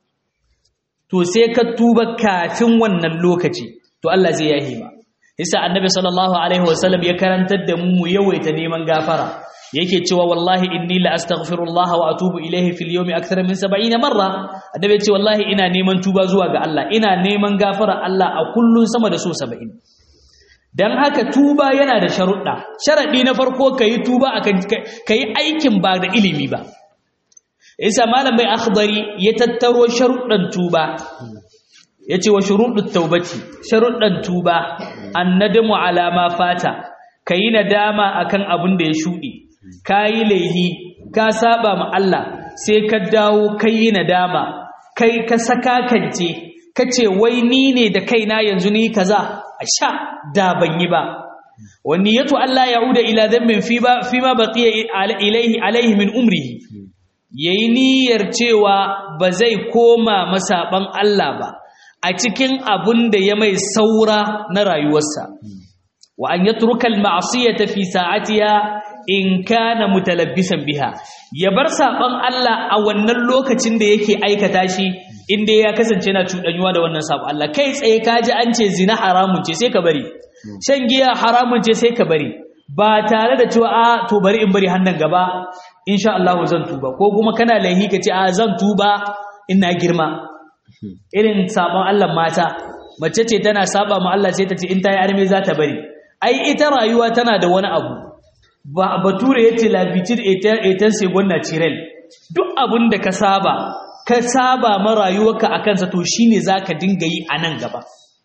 to sai ka tuba kafin wannan lokaci to Allah zai yahi ma yasa annabi sallallahu alaihi wasallam ya karantar da mu mu yawaita neman gafara yake cewa wallahi inni la astaghfirullah wa atubu ilayhi fil yawmi akthar min 70 marra annabi ya ce wallahi ina neman tuba zuwa ga Allah ina neman gafara Allah a kullun sama da so 70 dan haka tuba yana da sharuɗa sharadi na farko kai tuba akan kai aikin ba da ilimi ba isa malam mai akhdari ya tattaro sharuɗan tuba yace wa shurudut taubati sharuɗan tuba annadamu ala ma fata kayi nadama akan abin da ya shuɗe kayi laihi ka saba ma Allah sai ka dawo kayi nadama kai ka saka kance kace wai ni ne da kaina yanzu ni kaza asha da ban yi ba wani yato Allah ya'uda ila dhanbin fi ba fi ma baqiya ilayhi alayhi min umrihi yayi niyyar cewa ba zai koma masaban Allah ba a cikin abun da ya mai saura na rayuwarsa wa an yatruka al-ma'siyata fi sa'atiha in kana mutalabbisan biha ya bar saban Allah a wannan lokacin da yake aikata shi inda ya kasance yana cuɗanyuwa da wannan saban Allah kai tsaye kaji an ce zina haramun ce sai ka bari shan giya haramun ce sai ka bari ba tare da cewa a to bari in bari hannun gaba insha Allah zan tuba ko kuma kana laihi ka ce a zan tuba ina girma irin sabon Allah mata mace ce tana saba ma Allah sai ta ce in ta yi arme za ta bari ai ita rayuwa tana da wani abu ba bature ya ce labitin etan segon natural duk abin da ka saba ka saba ma rayuwarka a kansa to shine za ka dinga yi a nan gaba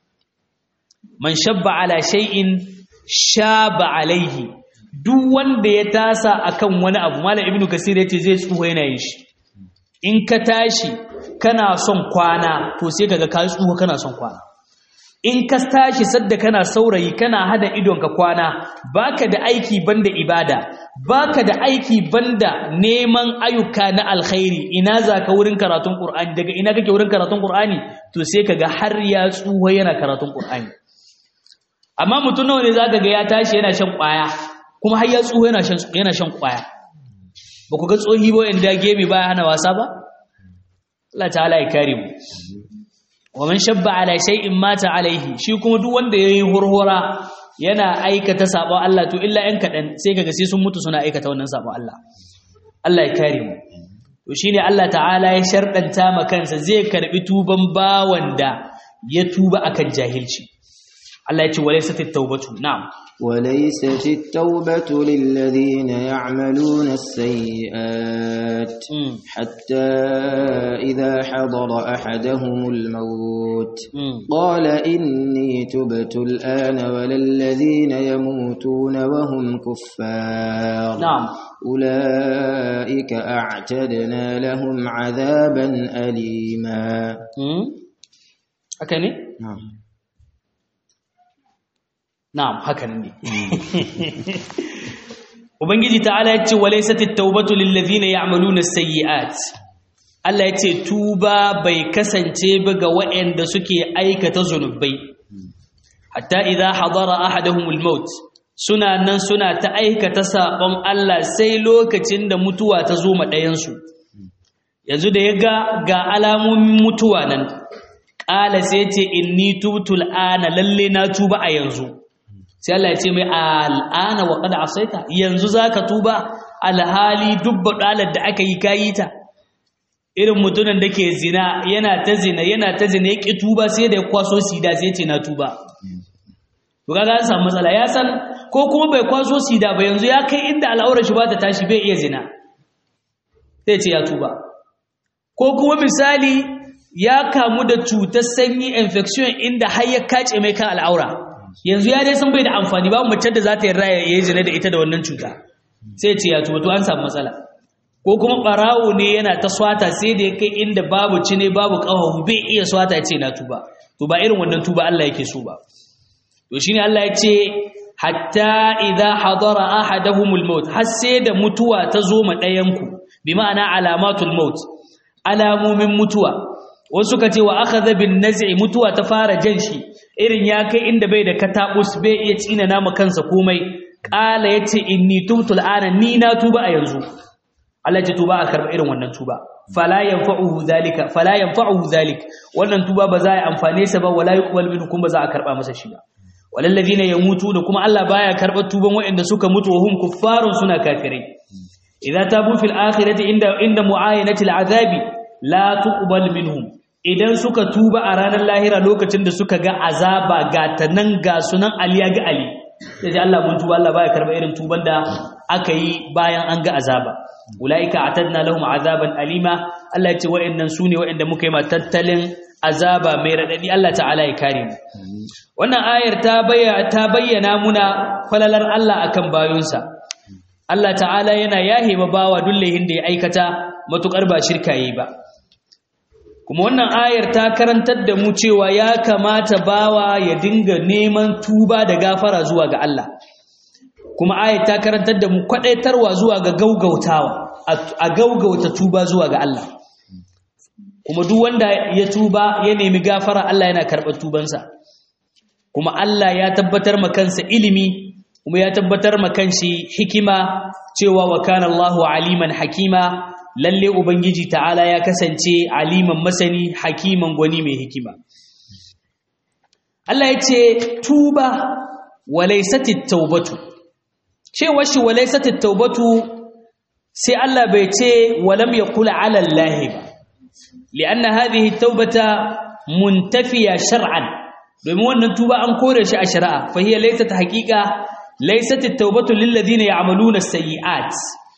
man shabba ala shay'in shaba alaihi duk wanda ya tasa akan wani abu malam ibnu kasir yace zai tsuho yana yin shi in ka tashi kana son kwana to sai kaga ka tsuho kana son kwana in ka tashi sadda kana saurayi kana hada idon ka kwana baka da aiki banda ibada baka da aiki banda neman ayyuka na alkhairi ina zaka wurin karatun qur'ani daga ina kake wurin karatun qur'ani to sai kaga har ya tsuho yana karatun qur'ani amma mutum nawa ne zaka ga ya tashi yana shan kwaya kuma har ya tsuho yana shan yana shan kwaya ba ku ga tsohi ba inda gemi baya hana wasa ba Allah ta'ala ya kare mu wa man shabba ala shay'in mata alaihi shi kuma duk wanda yayi hurhura yana aikata sabon Allah to illa ɗan kaɗan sai kaga sai sun mutu suna aikata wannan sabon Allah Allah ya kare mu to shine Allah ta'ala ya sharɗanta ma kansa zai karbi tuban bawan da ya tuba akan jahilci Allah ya ce walaysat at-taubatu na'am وليست التوبة للذين يعملون السيئات حتى إذا حضر أحدهم الموت قال إني تبت الآن ولا الذين يموتون وهم كفار نعم أولئك أعتدنا لهم عذابا أليما أكني نعم Na'am hakan ne. Ubangiji ta'ala ya ce walaysat at-taubatu lil ladhina ya'maluna as-sayyi'at. Allah ya ce tuba bai kasance ba ga waɗanda suke aikata zunubai. Hatta idza hadara ahaduhumul maut suna nan suna ta aikata sabon Allah sai lokacin da mutuwa ta zo ma ɗayan su. Yanzu da ya ga ga alamomin mutuwa nan ƙala sai ce inni tubtul ana lalle na tuba a yanzu. sai Allah ya ce mai al'ana wa qad asaita yanzu zaka tuba alhali dubba dalar da aka yi kayi ta irin mutumin da ke zina yana ta zina yana ta zina ya ki tuba sai da ya kwaso sida sai ya ce na tuba to kaga an samu matsala ya san ko kuma bai kwaso sida ba yanzu ya kai inda al'aurar shi ba ta tashi bai iya zina sai ce ya tuba ko kuma misali ya kamu da cutar sanyi infection inda har ya kace mai kan al'aura yanzu ya dai sun bai da amfani ba mace da za ta yarda ya yi zina da ita da wannan cuta sai ce ya tuba to an samu matsala ko kuma barawo ne yana ta swata sai da ya kai inda babu cine babu ƙafafu bai iya swata ya ce na tuba to ba irin wannan tuba Allah yake so ba to shine Allah ya ce hatta idza hadara ahaduhumul maut har sai da mutuwa ta zo ma ɗayanku bi ma'ana alamatul maut alamomin mutuwa wasu ka ce wa akhadha bin naz'i mutuwa ta fara jan shi irin ya kai inda bai da katabus bai iya tsina nama kansa komai qala yace inni tubtu al'ana ni na tuba a yanzu Allah ya tuba a karba irin wannan tuba fala yanfa'uhu zalika fala yanfa'uhu zalik wannan tuba ba za a amfane sa ba wala yuqbal minhu kuma ba za a karba masa shi ba walal ladina yamutu da kuma Allah baya karbar tuban waɗanda suka mutu wa hum kuffarun suna kafirai idza tabu fil akhirati inda inda muayanati al'azabi la tuqbal minhum idan suka tuba a ranar lahira lokacin da suka ga azaba ga tanan ga sunan aliya ga ali sai Allah mun tuba Allah baya karba irin tuban da aka yi bayan an ga azaba ulaika atadna lahum azaban alima Allah ya ce wa'annan sune wa'anda muka yi ma tattalin azaba mai radadi Allah ta'ala ya kare mu wannan ayar ta bayyana ta bayyana muna falalar Allah akan bayunsa Allah ta'ala yana yahe ma bawa dullehin da ya aikata matukar ba shirka yi ba kuma wannan ayar ta karantar da mu cewa ya kamata bawa ya dinga neman tuba da gafara zuwa ga Allah kuma ayar ta karantar da mu kwadaitarwa zuwa ga gaugautawa a gaugauta tuba zuwa ga Allah kuma duk wanda ya tuba ya nemi gafara Allah yana karɓar tubansa kuma Allah ya tabbatar ma kansa ilimi kuma ya tabbatar ma kanshi hikima cewa wa kana Allahu aliman hakima lalle ubangiji ta'ala ya kasance aliman masani hakiman gwani mai hikima Allah ya ce tuba walaisatit taubatu cewa shi walaisatit taubatu sai Allah bai ce walam yaqul ala Allah ba lianna hadhihi taubata muntafiya shar'an domin wannan tuba an kore shi a shari'a fa hiya laysat haqiqa laysat at-taubatu lil ladina ya'maluna as-sayyi'at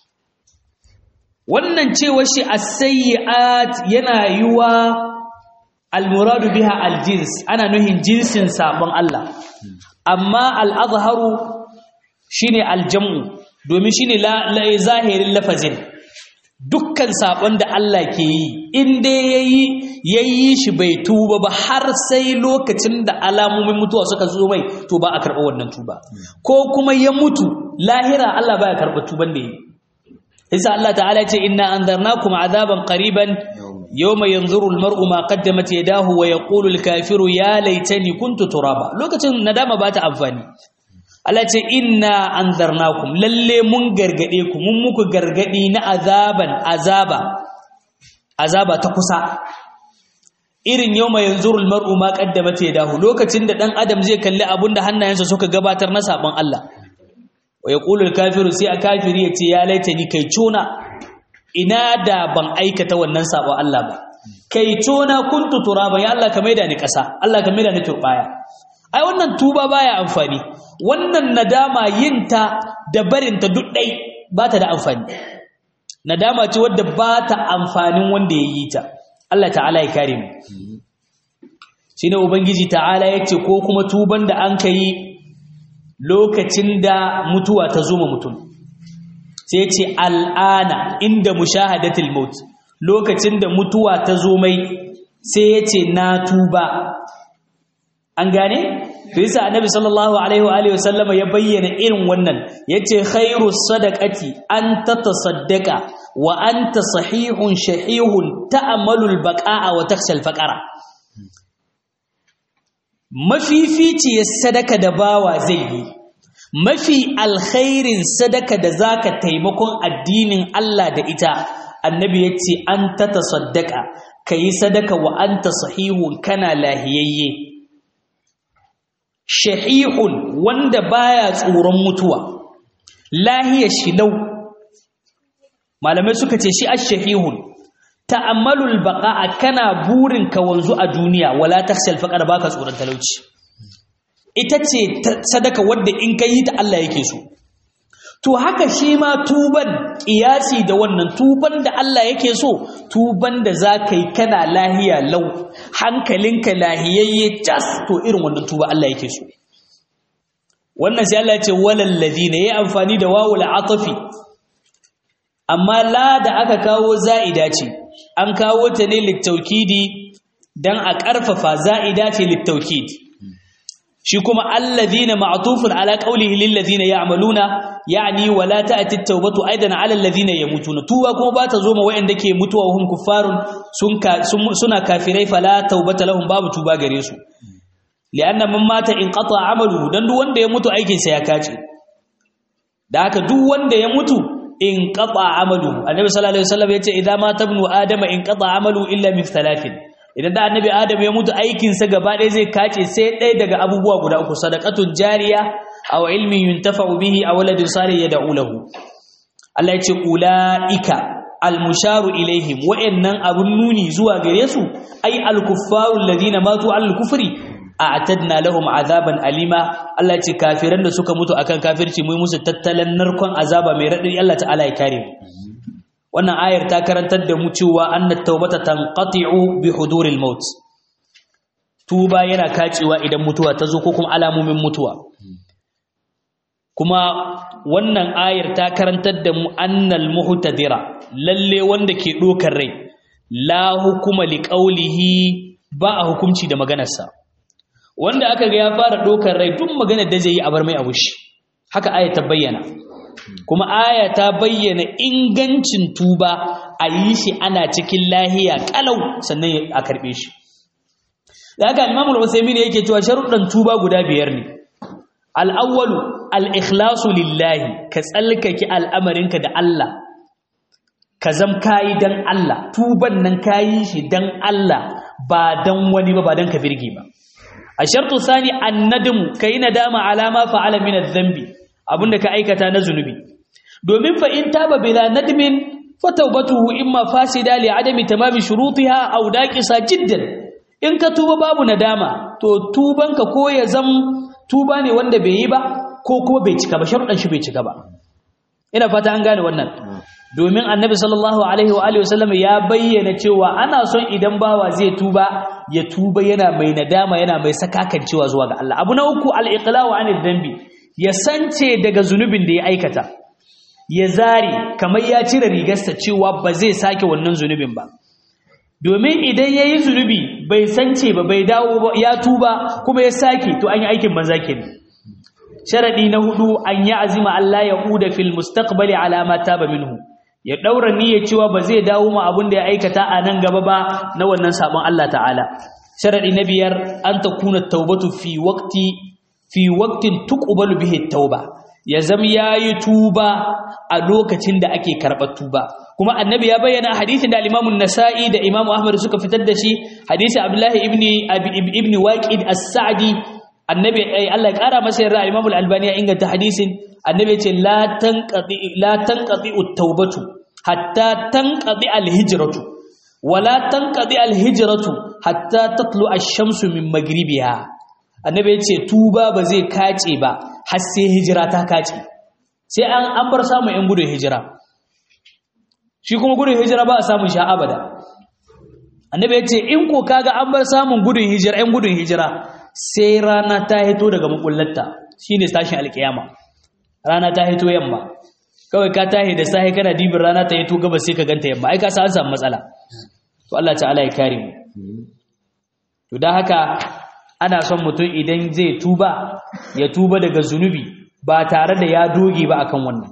wannan cewa shi as-sayyi'at yana yiwa al-muradu biha al-jins ana nuhin jinsin sabon Allah amma al-azharu shine al-jam'u domin shine zahirin lafazin dukkan sabon da Allah ke yi in dai yayi yayi shi bai tuba ba har sai lokacin da alamomin mutuwa suka zo mai to ba a karɓa wannan tuba ko kuma ya mutu lahira Allah baya karɓa tuban da yi isa Allah ta'ala ce inna anzarnakum azaban qariban yawma yanzuru almar'u ma qaddamat yadahu wa yaqulu alkafiru ya laitani kuntu turaba lokacin nadama ba ta amfani Allah ce inna anzarnakum lalle mun gargade ku mun muku gargadi na azaban azaba azaba ta kusa irin yawma yanzuru almar'u ma qaddamat yadahu lokacin da dan adam zai kalli abunda hannayensa suka gabatar na sabon Allah wa yaqulu alkafiru sai a kafiri yace ya laitani kai cona ina da ban aikata wannan sabon Allah ba kai cona kuntu turaba ya Allah ka maida ni kasa Allah ka maida ni turbaya ai wannan tuba baya amfani wannan nadama yinta da barinta duk dai ba ta da amfani nadama ce wadda ba ta amfanin wanda ya yi ta Allah ta'ala ya kare mu shine ubangiji ta'ala yace ko kuma tuban da an kai lokacin da mutuwa ta zo mutum sai yace al'ana inda mushahadatul maut lokacin da mutuwa ta zo mai sai yace na tuba an gane bisa annabi sallallahu alaihi wa alihi wasallam ya bayyana irin wannan yace khairu sadaqati an tatasaddaqa wa anta sahihun shahihun ta'malu al-baqa'a wa takhsha al-faqara mafificiyar sadaka da bawa zai yi mafi alkhairin sadaka da zaka taimakon addinin Allah da ita annabi yace an tatasaddaqa kayi sadaka wa anta sahihun kana lahiyayye shahihun wanda baya tsoron mutuwa lahiya shilau malamai suka ce shi ash-shahihun ta'ammalul baqa'a kana burin ka wanzu a duniya wala takhshal faqar baka tsoron talauci ita ce sadaka wanda in kai ta Allah yake so to haka shi ma tuban kiyasi da wannan tuban da Allah yake so tuban da zaka yi kana lahiya lau hankalinka lahiyayye tas to irin wannan tuba Allah yake so wannan sai Allah ya ce walal ladina yayi amfani da wawul atafi amma la da aka kawo za'ida ce an kawo ta ne littaukidi dan a ƙarfafa za'ida ce littaukid shi kuma alladhina ma'tufun ala qawlihi lil ladina ya'maluna yani wala ta'ti at-taubatu aidan ala alladhina yamutuna tuba kuma ba ta zo ma wayanda ke mutuwa hum kuffarun sun suna kafirai fala taubata lahum babu tuba gare su li'anna man mata in qata amalu dan duk wanda ya mutu aikin sa ya kace da haka duk wanda ya mutu in qata amalu annabi sallallahu alaihi wasallam yace idza mata ibnu adama in qata amalu illa min thalathin idan da annabi adam ya mutu aikinsa gaba ɗaya zai kace sai ɗaya daga abubuwa guda uku sadaqatun jariya aw ilmin yuntafa'u bihi aw waladin salih yad'u lahu Allah ya ce ulaika almusharu ilaihim wa'annan abun nuni zuwa gare su ai alkuffaru alladhina matu al kufri a'tadna lahum azaban alima Allah ya ce kafiran da suka mutu akan kafirci mu musu tattalan narkon azaba mai radadi Allah ta'ala ya kare mu wannan ayar ta karantar da mu cewa annat taubata tanqati'u bi huduril maut tuba yana kacewa idan mutuwa ta zo ko kuma alamomin mutuwa kuma wannan ayar ta karantar da mu annal muhtadira lalle wanda ke dokar rai la hukuma liqaulihi ba a hukunci da maganarsa wanda aka ga ya fara dokar rai duk maganar da zai yi a bar mai abushi haka ayar ta bayyana kuma aya ta bayyana ingancin tuba a yi shi ana cikin lahiya kalau sannan a karbe shi da haka imamul usaimin yake cewa sharuɗan tuba guda biyar ne al'awwalu al'ikhlasu lillahi ka tsalkake al'amarinka da Allah ka zam kayi dan Allah tuban nan kayi shi dan Allah ba dan wani ba ba dan ka birge ba a shartu sani annadamu kai nadama alama fa'ala min adh-dhanbi abinda ka aikata na zunubi domin fa in taba bila nadmin fa tawbatuhu imma fasida li adami tamami shurutiha aw daqisa jiddan in ka tuba babu nadama to tubanka ko ya zam tuba ne wanda bai yi ba ko kuma bai cika ba sharuɗan shi bai cika ba ina fata an gane wannan domin annabi sallallahu alaihi wa alihi wasallam ya bayyana cewa ana son idan bawa zai tuba ya tuba yana mai nadama yana mai sakakancewa zuwa ga Allah abu na uku al-iqla'u anil dhanbi ya sance daga zunubin da ya aikata ya zari kamar ya cire rigarsa cewa ba zai sake wannan zunubin ba domin idan ya yi zunubi bai sance ba bai dawo ba ya tuba kuma ya sake to an yi aikin banza kenan sharadi na hudu an yi azima Allah ya uda fil mustaqbali ala ma taba minhu ya daura niyyar cewa ba zai dawo ma abin da ya aikata a nan gaba ba na wannan sabon Allah ta'ala sharadi na biyar an takuna taubatu fi waqti fi waqtin tuqbalu bihi tauba ya zama yayi tuba a lokacin da ake karɓar tuba kuma annabi ya bayyana hadisin da al-Imam an-Nasa'i da Imam Ahmad suka fitar da shi hadisi Abdullah ibn ibn Waqid as-Sa'di annabi ai Allah ya kara masa yarda Imam al-Albani ya inganta hadisin annabi ya ce la tanqati la tanqati at-taubatu hatta tanqati al-hijratu wala tanqati al-hijratu hatta tatlu ash-shamsu min maghribiha annabi ya ce tuba ba zai kace ba har sai hijira ta kace sai an an bar samu yan gudun hijira shi kuma gudun hijira ba a samun sha abada annabi ya ce in ko kaga an bar samun gudun hijira yan gudun hijira sai rana ta hito daga makullatta shine tashin alkiyama rana ta hito yamma kawai ka tahi da sahi kana dibin rana ta hito gaba sai ka ganta yamma ai ka san an samu matsala to Allah ta'ala ya kare mu to dan haka ana son mutum idan zai tuba ya tuba daga zunubi ba tare da ya doge ba akan wannan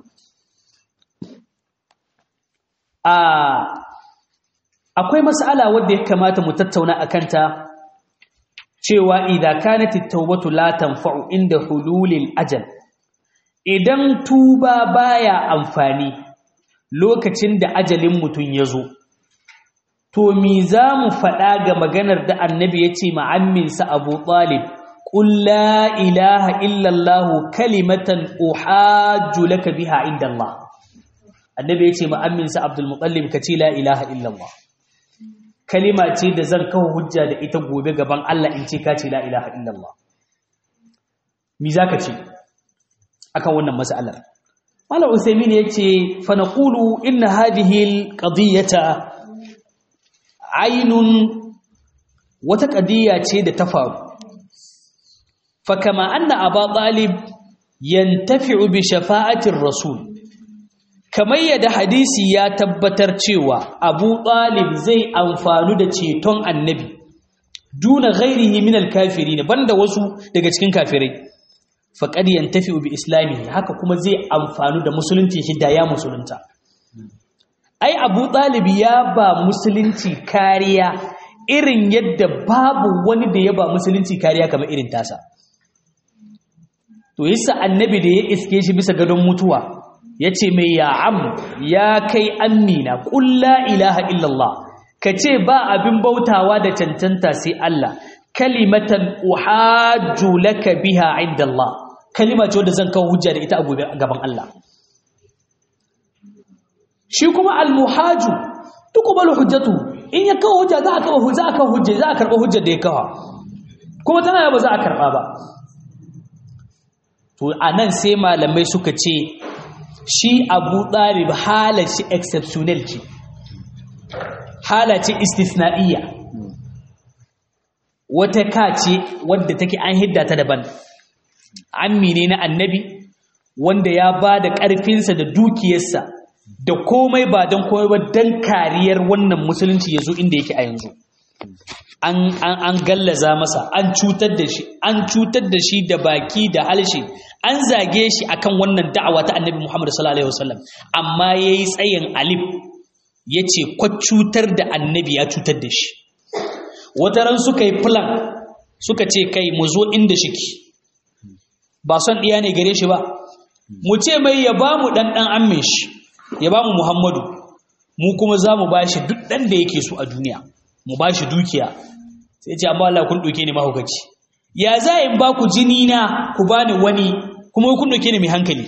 a akwai mas'ala wadda ya kamata mu tattauna akan ta cewa idza kanat at-taubatu la tanfa'u inda hululil ajal idan tuba baya amfani lokacin da ajalin mutum ya zo to mi za mu faɗa ga maganar da annabi ya ce ma'amminsa abu talib ƙul la ilaha illallah kalimatan uhajju laka biha inda Allah annabi ya ce ma'amminsa abdul mutallib ka ce la ilaha illallah kalima ce da zan kawo hujja da ita gobe gaban Allah in ce ka ce la ilaha illallah mi za ka ce akan wannan mas'alar Malam Usaimin ya ce fa naqulu inna hadhihi al-qadiyata ainun wata ƙadiyya ce da ta faru fakama anna aba talib yantafi'u bi shafa'atir rasul kamar yadda hadisi ya tabbatar cewa abu talib zai amfanu da ceton annabi duna ghairihi min al-kafirin banda wasu daga cikin kafirai faqad yantafi bi islami haka kuma zai amfanu da musulunci shi da ya musulunta ai Abu Talib ya ba musulunci kariya irin yadda babu wani da ya ba musulunci kariya kamar irin tasa to yasa annabi da ya iske shi bisa gadon mutuwa yace mai ya am ya kai amina qul la ilaha illallah kace ba abin bautawa da cancanta sai Allah kalimatan uhajju laka biha inda Allah kalima ce wanda zan kawo hujja da ita a gobe gaban Allah shi kuma almuhaju tuqbalu hujjatu in ya kawo hujja za a kawo hujja za a kawo hujja za a karba hujjar da ya kawo kuma tana ba za a karba ba to anan sai malamai suka ce shi Abu Talib halaci exceptional ce halaci istisna'iyya wata kace wadda take an hidda ta daban ammi ne na annabi wanda ya ba da ƙarfinsa da dukiyarsa da komai ba don komai ba don kariyar wannan musulunci ya zo inda yake a yanzu an gallaza masa an cutar da shi an cutar da shi da baki da halshe an zage shi akan wannan da'awa ta annabi Muhammad sallallahu alaihi wasallam amma yayi tsayin alif yace kwa cutar da annabi ya cutar da shi wataran suka yi plan suka ce kai mu zo inda shiki ba son ɗiya ne gare shi ba mu ce mai ya ba mu ɗanɗan amin shi ya ba mu muhammadu mu kuma za mu ba shi duk ɗan da yake so a duniya mu ba shi dukiya sai ce amma Allah kun ɗauke ni mahaukaci ya za in ba ku jini na ku ba ni wani kuma kun ɗauke ni mai hankali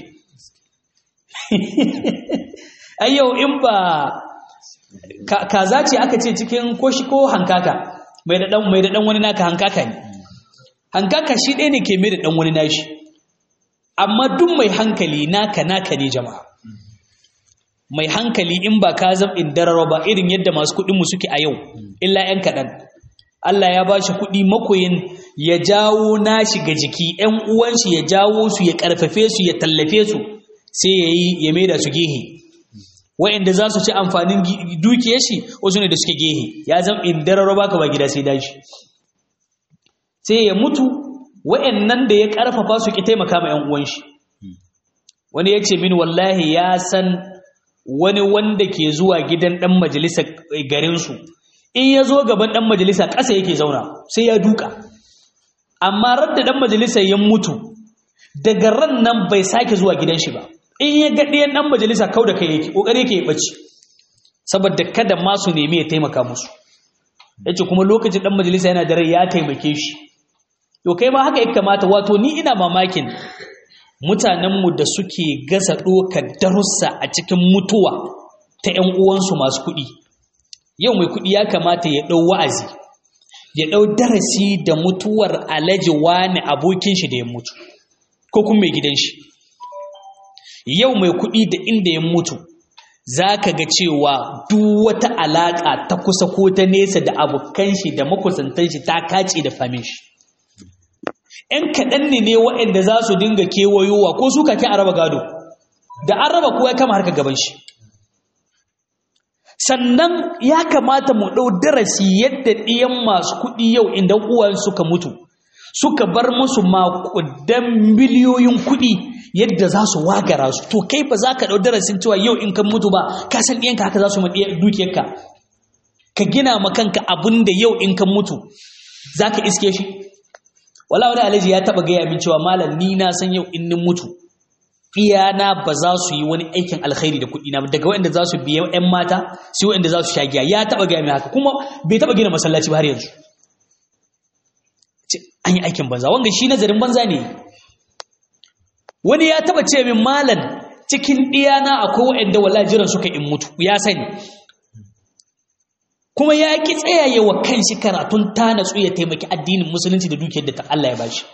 ai yau in ba kaza ce aka ce cikin ko shi ko hankaka mai da ɗan mai da ɗan wani naka hankaka ne hankaka shi ɗaya ne ke mai da ɗan wani nashi amma duk mai hankali naka naka ne jama'a mai hankali in ba ka zam in dararo ba irin yadda masu kuɗin mu suke a yau illa ƴan kaɗan Allah ya ba shi kuɗi makoyin ya jawo nashi ga jiki ƴan uwan shi ya jawo su ya ƙarfafe su ya tallafe su sai ya yi ya maida su gehe wa'anda za su ci amfanin dukiyar shi wasu ne da suke gehe ya zam in dararo baka ba gida sai dashi sai ya mutu wa'annan da ya karfafa su ki taimaka ma 'yan uwan shi wani ya ce min wallahi ya san wani wanda ke zuwa gidan dan majalisa garin su in ya zo gaban dan majalisa ƙasa yake zauna sai ya duka amma radda dan majalisa ya mutu daga ran nan bai sake zuwa gidan shi ba in ya ga ɗayan dan majalisa kau da kai yake kokari yake ya bace saboda kada ma su nemi ya taimaka musu yace kuma lokacin dan majalisa yana da rai ya taimake shi to kai ma haka ya kamata wato ni ina mamakin mutanenmu da suke gasa ɗokar darussa a cikin mutuwa ta ‘yan uwansu masu kuɗi yau mai kuɗi ya kamata ya ɗau wa'azi ya ɗau darasi da mutuwar alaji wani abokin shi da ya mutu ko kuma mai gidan shi yau mai kuɗi da inda ya mutu za ka ga cewa duk wata alaƙa ta kusa ko ta nesa da abokan shi da makusantan shi ta kace da famin shi ‘yan kaɗan ne ne waɗanda za su dinga kewayowa ko su kake a raba gado da an raba kowa ya kama harka gaban shi sannan ya kamata mu ɗau darasi yadda ɗiyan masu kuɗi yau inda uwan suka mutu suka bar musu makudan miliyoyin kuɗi yadda za su wagara su to kai ba za ka ɗau darasin cewa yau in kan mutu ba ka san ɗiyanka haka za su maɗiya dukiyarka ka gina ma kanka abin da yau in kan mutu za ka iske shi wala wani alhaji ya taba gaya min cewa malam ni na san yau in nin mutu iyana ba za su yi wani aikin alkhairi da kuɗi na daga waɗanda za su biya ƴan mata sai waɗanda za su sha giya ya taba gaya min haka kuma bai taba gina masallaci ba har yanzu an yi aikin banza wanga shi nazarin banza ne wani ya taba ce min malam cikin ɗiyana akwai waɗanda wala jiran suka in mutu ya sani kuma ya ki tsayaye wa kanshi karatun ta natsu ya taimaki addinin musulunci da dukiyar da ta Allah ya bashi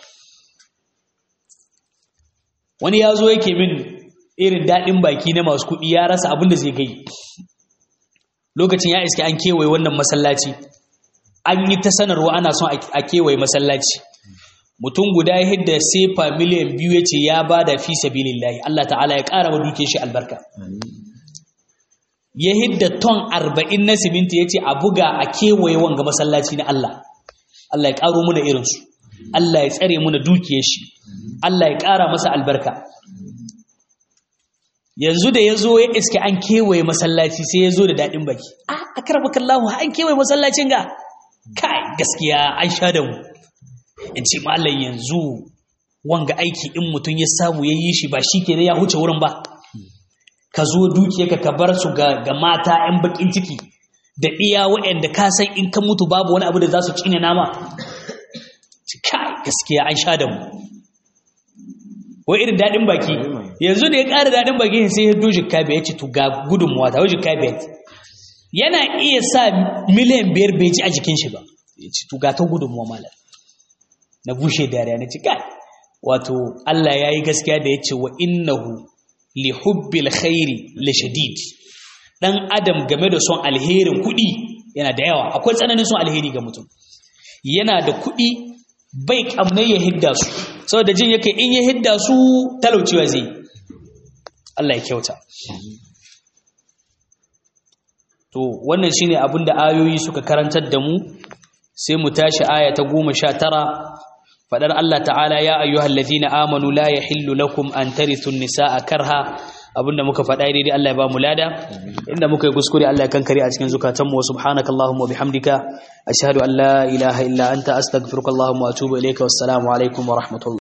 wani ya zo yake min irin daɗin baki na masu kuɗi ya rasa abin da zai gai lokacin ya iske an kewaye wannan masallaci an yi ta sanarwa ana son a kewaye masallaci mutum guda ya hidda sefa miliyan biyu ya ce ya ba da fi sabilillahi Allah ta'ala ya ƙara wa dukiyar shi albarka ya hidda ton arba'in na siminti ya ce a buga a kewaye wanga masallaci na Allah Allah ya karo mu da irin su Allah ya tsare mu da dukiyar shi Allah ya kara masa albarka yanzu da yazo ya iske an kewaye masallaci sai yazo da dadin baki ah akramakallahu an kewaye masallacin ga kai gaskiya an sha da mu in ce mallan yanzu wanga aiki in mutum ya samu ya yi shi ba shi ke ya huce wurin ba ka zo dukiyarka ka bar su ga mata 'yan bakin ciki da iya waɗanda ka san in ka mutu babu wani abu da za su cinye nama kai gaskiya an sha da mu wai irin daɗin baki yanzu da ya ƙara daɗin baki sai ya doji kabe ya ce to ga gudunmuwa ta wajen kabe yana iya sa miliyan biyar bai ji a jikin shi ba ya ce to ga ta gudunmuwa malam na bushe dariya na ci kai wato Allah ya yi gaskiya da ya ce wa innahu li hubbil khairi li shadid dan adam game da son alherin kuɗi yana da yawa akwai tsananin son alheri ga mutum yana da kuɗi bai kamne ya hidda su saboda jin yake in ya hidda su talaucewa zai Allah ya kyauta to wannan shine abin da ayoyi suka karantar da mu sai mu tashi aya ta goma sha tara fadar Allah ta'ala ya ayyuhal ladina amanu la yahillu lakum an tarithu nisaa karha abinda muka faɗa daidai Allah ya ba mu lada inda muka yi kuskure Allah ya kankare a cikin zukatanmu wa subhanakallahumma wa bihamdika ashhadu an la ilaha illa anta astaghfiruka wa atubu ilayka wassalamu alaikum wa rahmatullahi